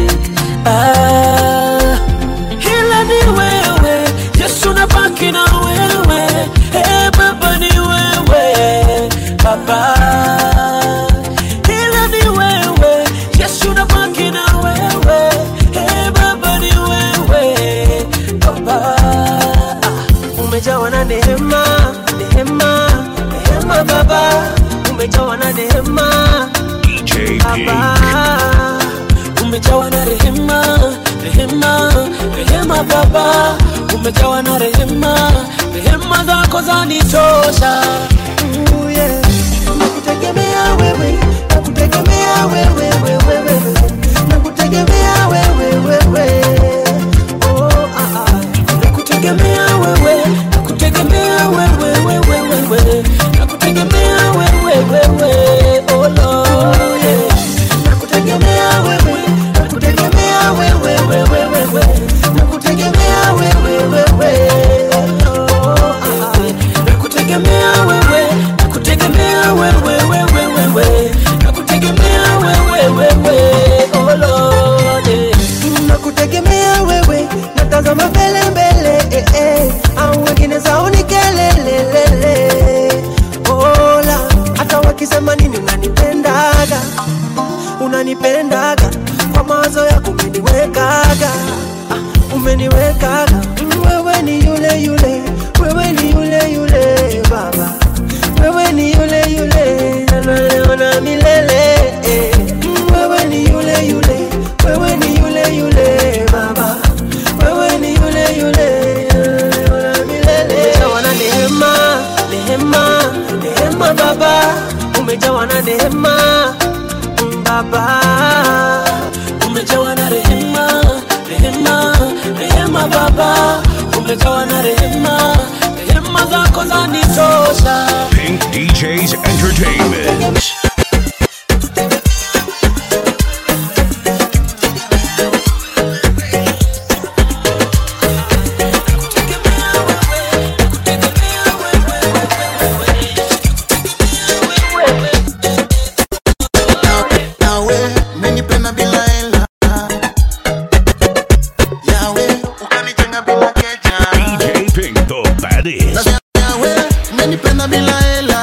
ah, ila ni wewe Yesu nabaki na wewe hey, Baba ni wewe Baba ila ni wewe Yesu nabaki na wewe hey, Baba ni wewe Baba ah, umejawa na neema neema neema Baba umejawa na neema DJ baba umejawa na rehema rehema rehema baba umejawa na rehema rehema zako zanitosha Ooh, yeah. Nakutegemea wewe, nakutegemea wewe, wewe, wewe. Nakutegemea wewe, wewe. Oh, ah, ah. nakutegemea wewe nakutegemea wewe wewe wewe nakutegemea wewe wewe oh Lord yeah. Nakutegemea wewe, nakutegemea wewe, wewe, wewe. Nakutegemea wewe, wewe. Oh, ah, ah. nakutegemea wewe nakutegemea wewe wewe wewe nakutegemea wewe wewe oh Lord yeah. nakutegemea wewe natazama mbele mbele eh, eh. au wengine zao ni kelelelele ola hata wakisema nini unanipendaga unanipendaga kwa mawazo yako umeniwekaga ah, umeniwekaga Mm, wewe ni yule yule wewe ni yule yule baba wewe ni yule yule naleo na milele eh. Mm, wewe ni yule yule wewe ni yule yule baba wewe ni yule yule naleo na milele umejawa na neema neema neema baba umejawa na neema mm, baba umejawa na rehema rehema rehema baba umejawa na rehema rehema zako zanitosha Pink DJs Entertainment. nawe umenipenda bila hela yawe ukanijenga bila keja DJ Pink, the baddest. Nasema yawe umenipenda bila hela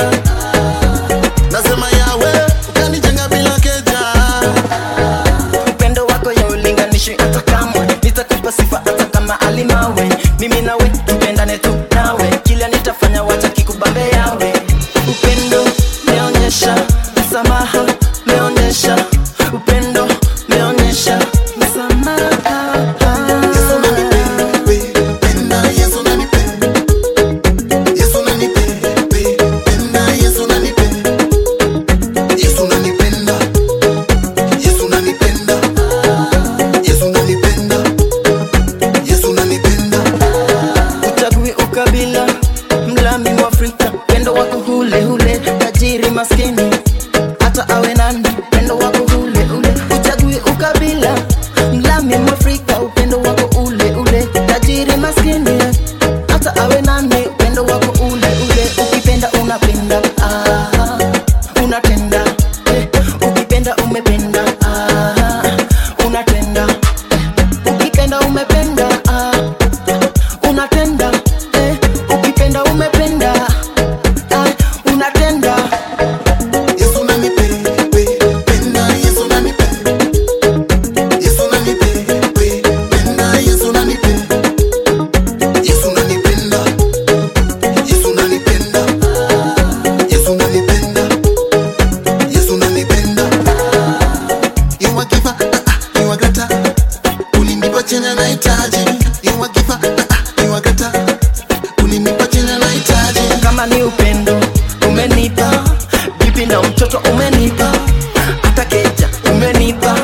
nasema yawe ukanijenga bila keja upendo wako ya ulinganishi hata kamwe nitakupa sifa hata kama alimawe mimi nawe tupendane tu nawe kila nitafanya wacha kikubambe yawe upendo meonyesha msamaha meonyesha upendo meonyesha msamaha Yesu unanipenda, Yesu unanipenda, Yesu unanipenda, Yesu unanipenda, Yesu unanipenda, Yesu unanipenda, Yesu unanipenda, Yesu unanipenda. uchagui ukabila mlami mwafrika pendo wako hule hule tajiri maskini hata awe nani pendo wako hule ule uchagui ukabila mlami mwafrika upendo wako ule ule tajiri maskini hata awe nani upendo wako ule ule ukipenda unapenda ah, unatenda eh, ukipenda umependa ah, unatenda eh, ukipenda umependa ah, unatenda eh, ukipenda umependa ah, unatenda Yesu unanipenda, Yesu unanipenda, Yesu unanipenda, Yesu unanipenda, Yesu unanipenda, Yesu unanipenda, Yesu unanipenda, Yesu unanipenda. You are giver, ah, ah, you are greater. Ulinipa chenye nahitaji. You are giver, ah, ah, you are greater. Ulinipa chenye nahitaji. kama ni upendo umenipa bibi na mtoto umenipa hata keja umenipa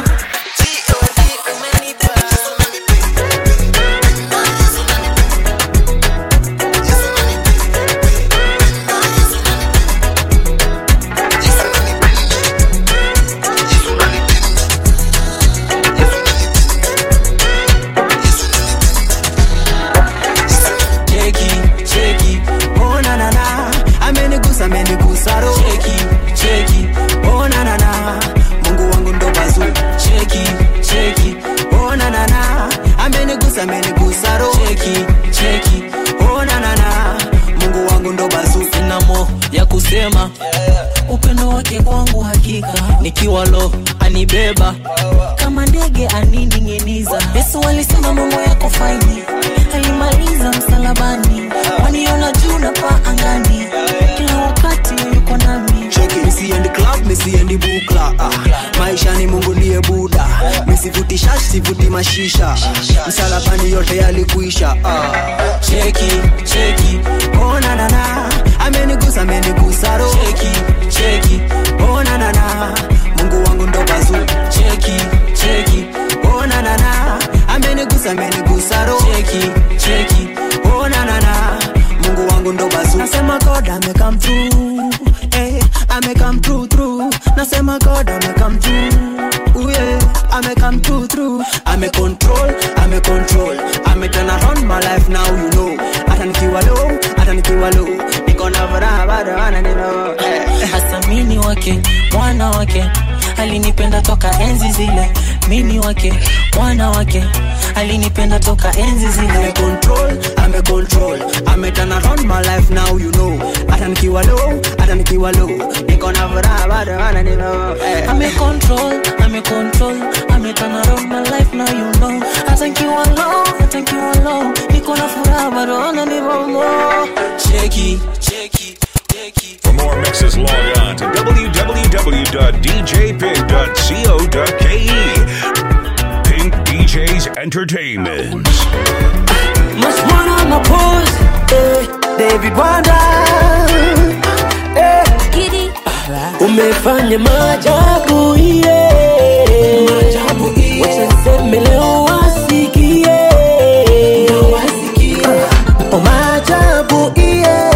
cheki cheki oh na na na amenigusa amenigusa ro cheki cheki oh na na na Mungu wangu ndo bazu cheki cheki oh na na na amenigusa amenigusa ro cheki cheki oh na na na Mungu wangu ndo bazu sina mo ya kusema upendo wake kwangu hakika nikiwa lo anibeba kama ndege anining'iniza yesu alisema mambo yako faini alimaliza msalabani waniona juu na paa angani kila wakati yuko nami cheki misiendi club misiendi bukla ah. sivuti shash sivuti mashisha msalabani yote yalikuisha ah. cheki cheki oh, na, na, na. amenigusa amenigusa ro cheki cheki oh, na, na, na. mungu wangu ndo bazu cheki cheki oh, na, na, na. amenigusa amenigusa ro cheki cheki oh, na, na, na. mungu wangu ndo bazu nasema god amekam through eh, amekam through through nasema god amekam through Ooh, yeah. amekam through through ame control ame control ame turn around my life now you know hata nikiwa low hata nikiwa low niko na furaha bado ananilo eh. hasa mini wake mwana wake alinipenda toka enzi zile mini wake mwana wake alinipenda toka enzi zile ame control ame control ame turn around my life now you know hata nikiwa low hata nikiwa low niko na furaha bado ananilo eh. ame control ame control ame turn around my life now you know hata nikiwa low hata nikiwa low niko na furaha bado ananivomo cheki For more mixes, log on to www.djpig.co.ke. Pink DJs Entertainment. Must wanna my pose, eh, David Wanda, eh, umefanya maajabu iye, wacha niseme leo wasikie, Oh, maajabu iye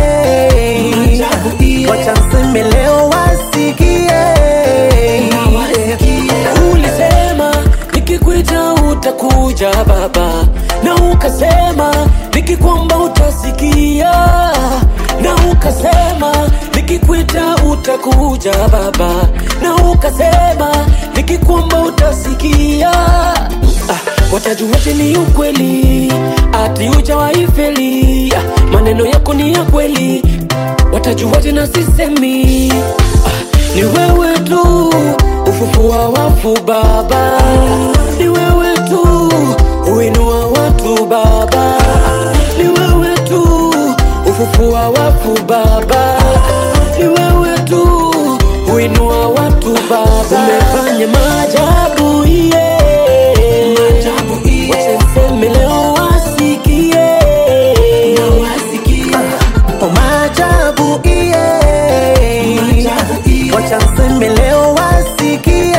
wacha nseme leo wasikie ulisema nikikuita utakuja baba, na ukasema nikikwamba utasikia, na ukasema nikikuita utakuja baba, na ukasema nikikwamba utasikia. Ah, watajuaje ni ukweli ati ujawaifeli? Ah, maneno yako ni ya kweli, watajuaje na sisemi? Ah, ni wewe tu ufufua wafu baba, ni wewe tu uinua watu baba, ni wewe tu ufufua wafu baba, ni wewe tu uinua watu baba, umefanya maajabu iye, wacha niseme leo wasikie, Oh, maajabu iye wacha nseme leo wasikie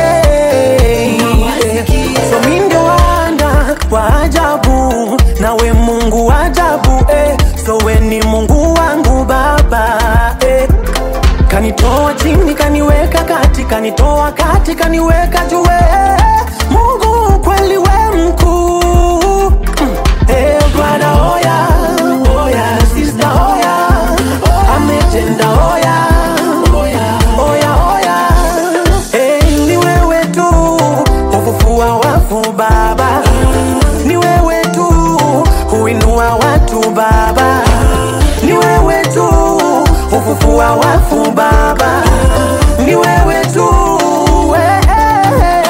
so mi ndio wanda wa ajabu nawe mungu wa ajabu eh. so we ni mungu wangu baba eh. kanitoa chini kaniweka kati kanitoa kati kaniweka juu eh. mungu kweli we mkuu Mm. Eh, brother, oya, oya, sister, oya, ametenda oya, oya, oya. Eh, ni wewe tu hufufua wafu baba, ni wewe tu huinua watu baba, ni wewe tu hufufua wafu baba, ni wewe tu eh, eh, eh.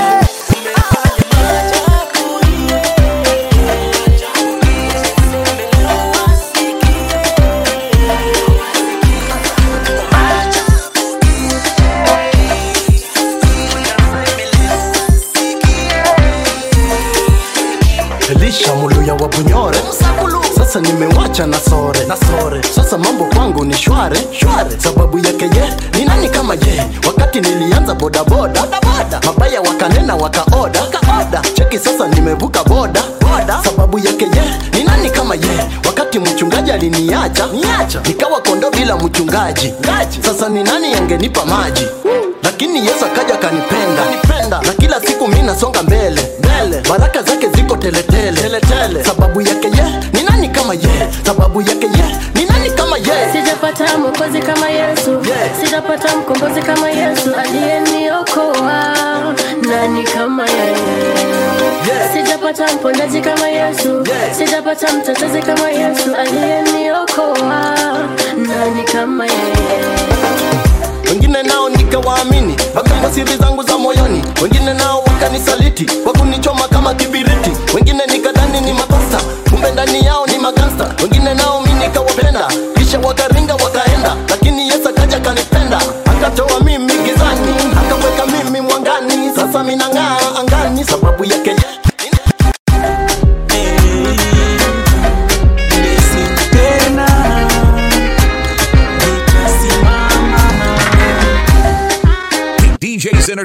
elisha muluya wa bunyore sasa nimewacha na sore na sore sasa mambo kwangu ni shware shware sababu yake ye ni nani kama ye wakati nilianza bodaboda mabaya wakanena wakaoda kaoda cheki sasa nimevuka boda boda sababu yake ye ni nani kama ye wakati mchungaji aliniacha niacha nikawa kondo bila mchungaji sasa ni nani angenipa maji lakini yesu akaja kanipenda nipenda na kila siku mi nasonga mbele mbele baraka zake ziko teletele teletele sababu yake ye ni nani kama ye sababu yake ye ni nani kama ye sijapata mwokozi kama yesu sijapata mkombozi kama yesu aliyeniokoa nani kama yeye sijapata mpondaji kama yesu sijapata mtetezi kama yesu aliyeniokoa nani kama yeye wengine nao nikawaamini wakamba siri zangu za moyoni wengine nao wakanisaliti kwa kunichoma kama kibiriti wengine nikadhani ni makosa kumbe ndani yao ni magansta wengine nao mi nikawapenda kisha wakaringa wakaenda lakini yesu akaja kanipenda akatoa mimi gizani akaweka mimi mwangani sasa minang'aa angani sababu yake ye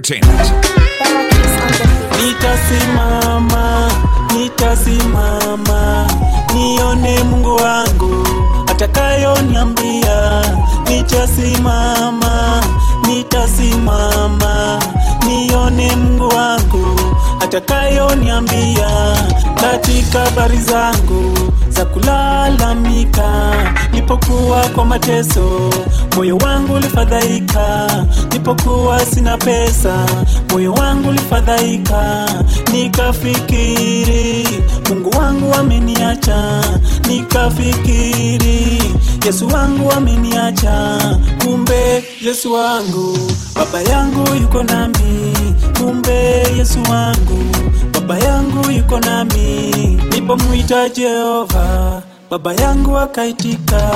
Entertainment. nitasimama nitasimama nione mungu wangu atakayoniambia nitasimama nitasimama nione mungu wangu atakayoniambia katika habari zangu za kulalamika nipokuwa kwa mateso moyo wangu ulifadhaika nipokuwa sina pesa moyo wangu ulifadhaika nikafikiri mungu wangu ameniacha nikafikiri yesu wangu ameniacha kumbe yesu wangu baba yangu yuko nami kumbe yesu wangu baba yangu yuko nami nipomwita jehova baba yangu akaitika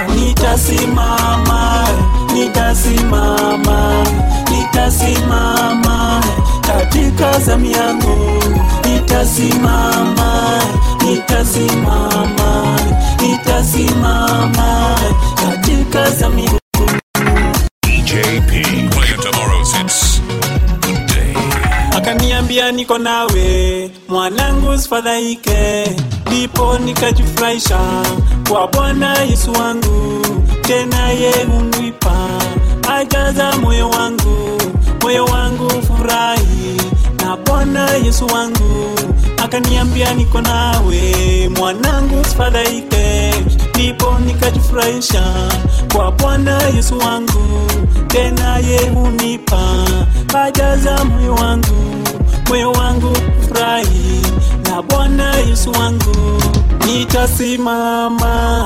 nitasimama nitasimama nitasimama katika zamu yangu nitasimama nitasimama nitasimama katika zamu yangu DJP. Playing tomorrow's hits. Good day. akaniambia niko nawe mwanangu usifadhaike ndipo nikajifurahisha kwa bwana yesu wangu tena ye hunipa ajaza moyo wangu moyo wangu furahi na bwana yesu wangu akaniambia niko nawe mwanangu usifadhaike ndipo nikajifurahisha kwa bwana yesu wangu tena ye hunipa ajaza moyo wangu moyo wangu furahi na bwana yesu wangu nitasimama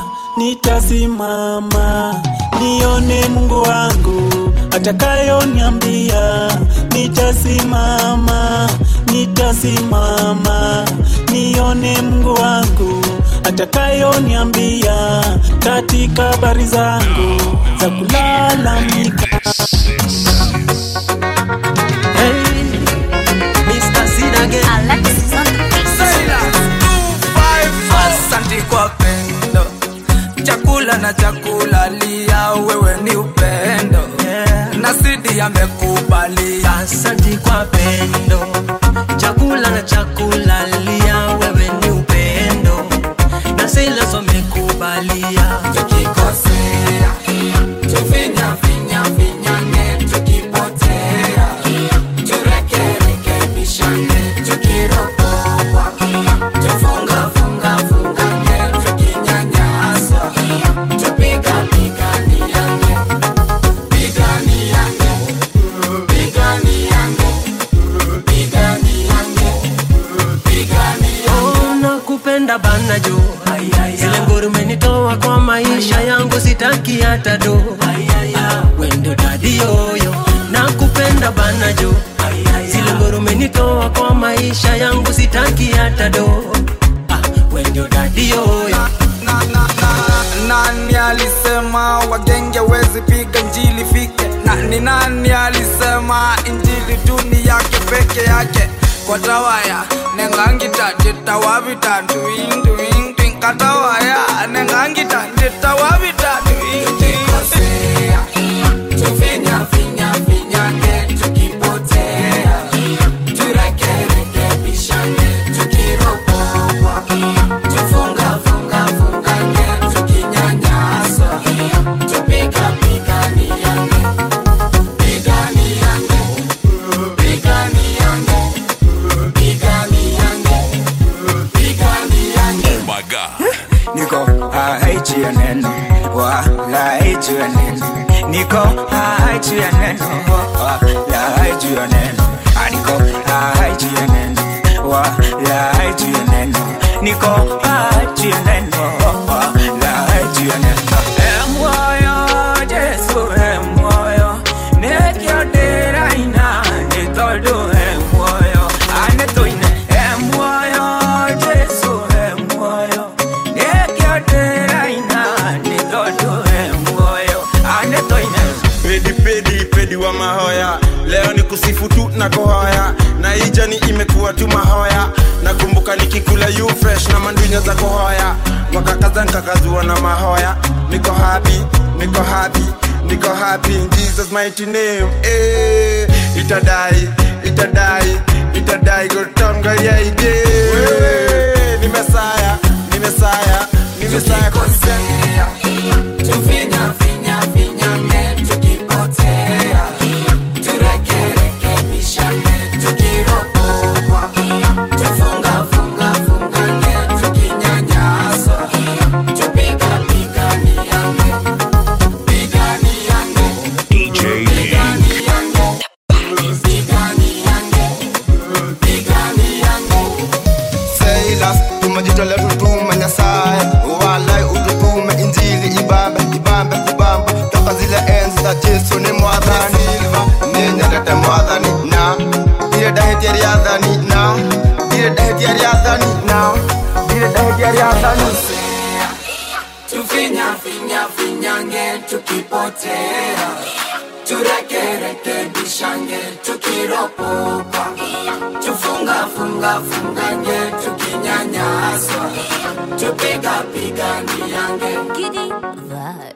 nitasimama nione mungu wangu atakayoniambia nitasimama nitasimama nione mungu wangu atakayoniambia katika habari zangu za kulalamika Mr. Sinage. Asante kwa pendo, chakula na chakula lia, wewe ni upendo na sidi amekubalia. Asante kwa pendo, chakula na chakula lia, wewe ni upendo na silas wamekubalia. Tukikosea tufinya finya finyane, tukipotea turekerekebishane, tukiropoa tufunga funga fungane, tukinyanyaswa tupiga piganiane, piganiane, piganiane, piganiane, piganiane. Oh, nakupenda bana jo zile nguru umenitoa kwa maisha yangu sitaki hata do wendo dadi yoyo nakupenda bana jo zile nguru umenitoa kwa maisha yangu sitaki hata do ah, wendo dadi yoyo nani alisema wagenge wezi piga njili fike na ni nani alisema injili duni yake peke yake kwa tawaya nengangita nditawavita nduinduindui katawaya nengangita nditawavita nduinduindui tufinya finya finyane tukipotea turekerekebishane tukiropoa tufunga funga fungane tukinyanyaswa tupiga piganiane piganiane piganiane piganiane piganiane Oh my God. niko hai juu ya neno wala hai juu ya neno niko hai juu ya neno wala hai juu ya neno Ah, niko hai juu ya neno wala hai juu ya neno niko hai juu ya neno wala hai juu ya neno Eh, moyo Yesu eh, moyo nekiodera ina nitodo eh, moyo anetoine eh, moyo Yesu eh, moyo nekiodera ina nitodo eh, moyo anetoine pedi pedi pedi wa mahoya leo ni kusifu tu na kuhoya na hii jani imekuwa tu mahoya nakumbuka nikikula you fresh na mandunya za kuhoya wakakaza nkakazua na mahoya niko happy niko happy niko happy in jesus mighty name eh, itadai itadai itadai gotonga yaije wewe ni mesaya ni mesaya ni mesaya konsea tufinya finya finyange tukipotea turekerekebishane tukiropokwa tufunga funga fungange tukinyanyaswa tupiga piganiange piganiange DJ piganiange piganiange piganiange Silas, tumejitolea tutume Nyasaye, walai ututume Injili ibambe ibambe kubamba toka zile enzi za Yesu ni mwadhani ninyendete mwadhani na ile daheti ya riadhani na ile daheti ya riadhani na ile daheti ya riadhani tufinya finya finyange tukipotea turekerekebishange tukiropoka tufunga funga fungange tukinyanyaswa tupiga piganiange Vibe.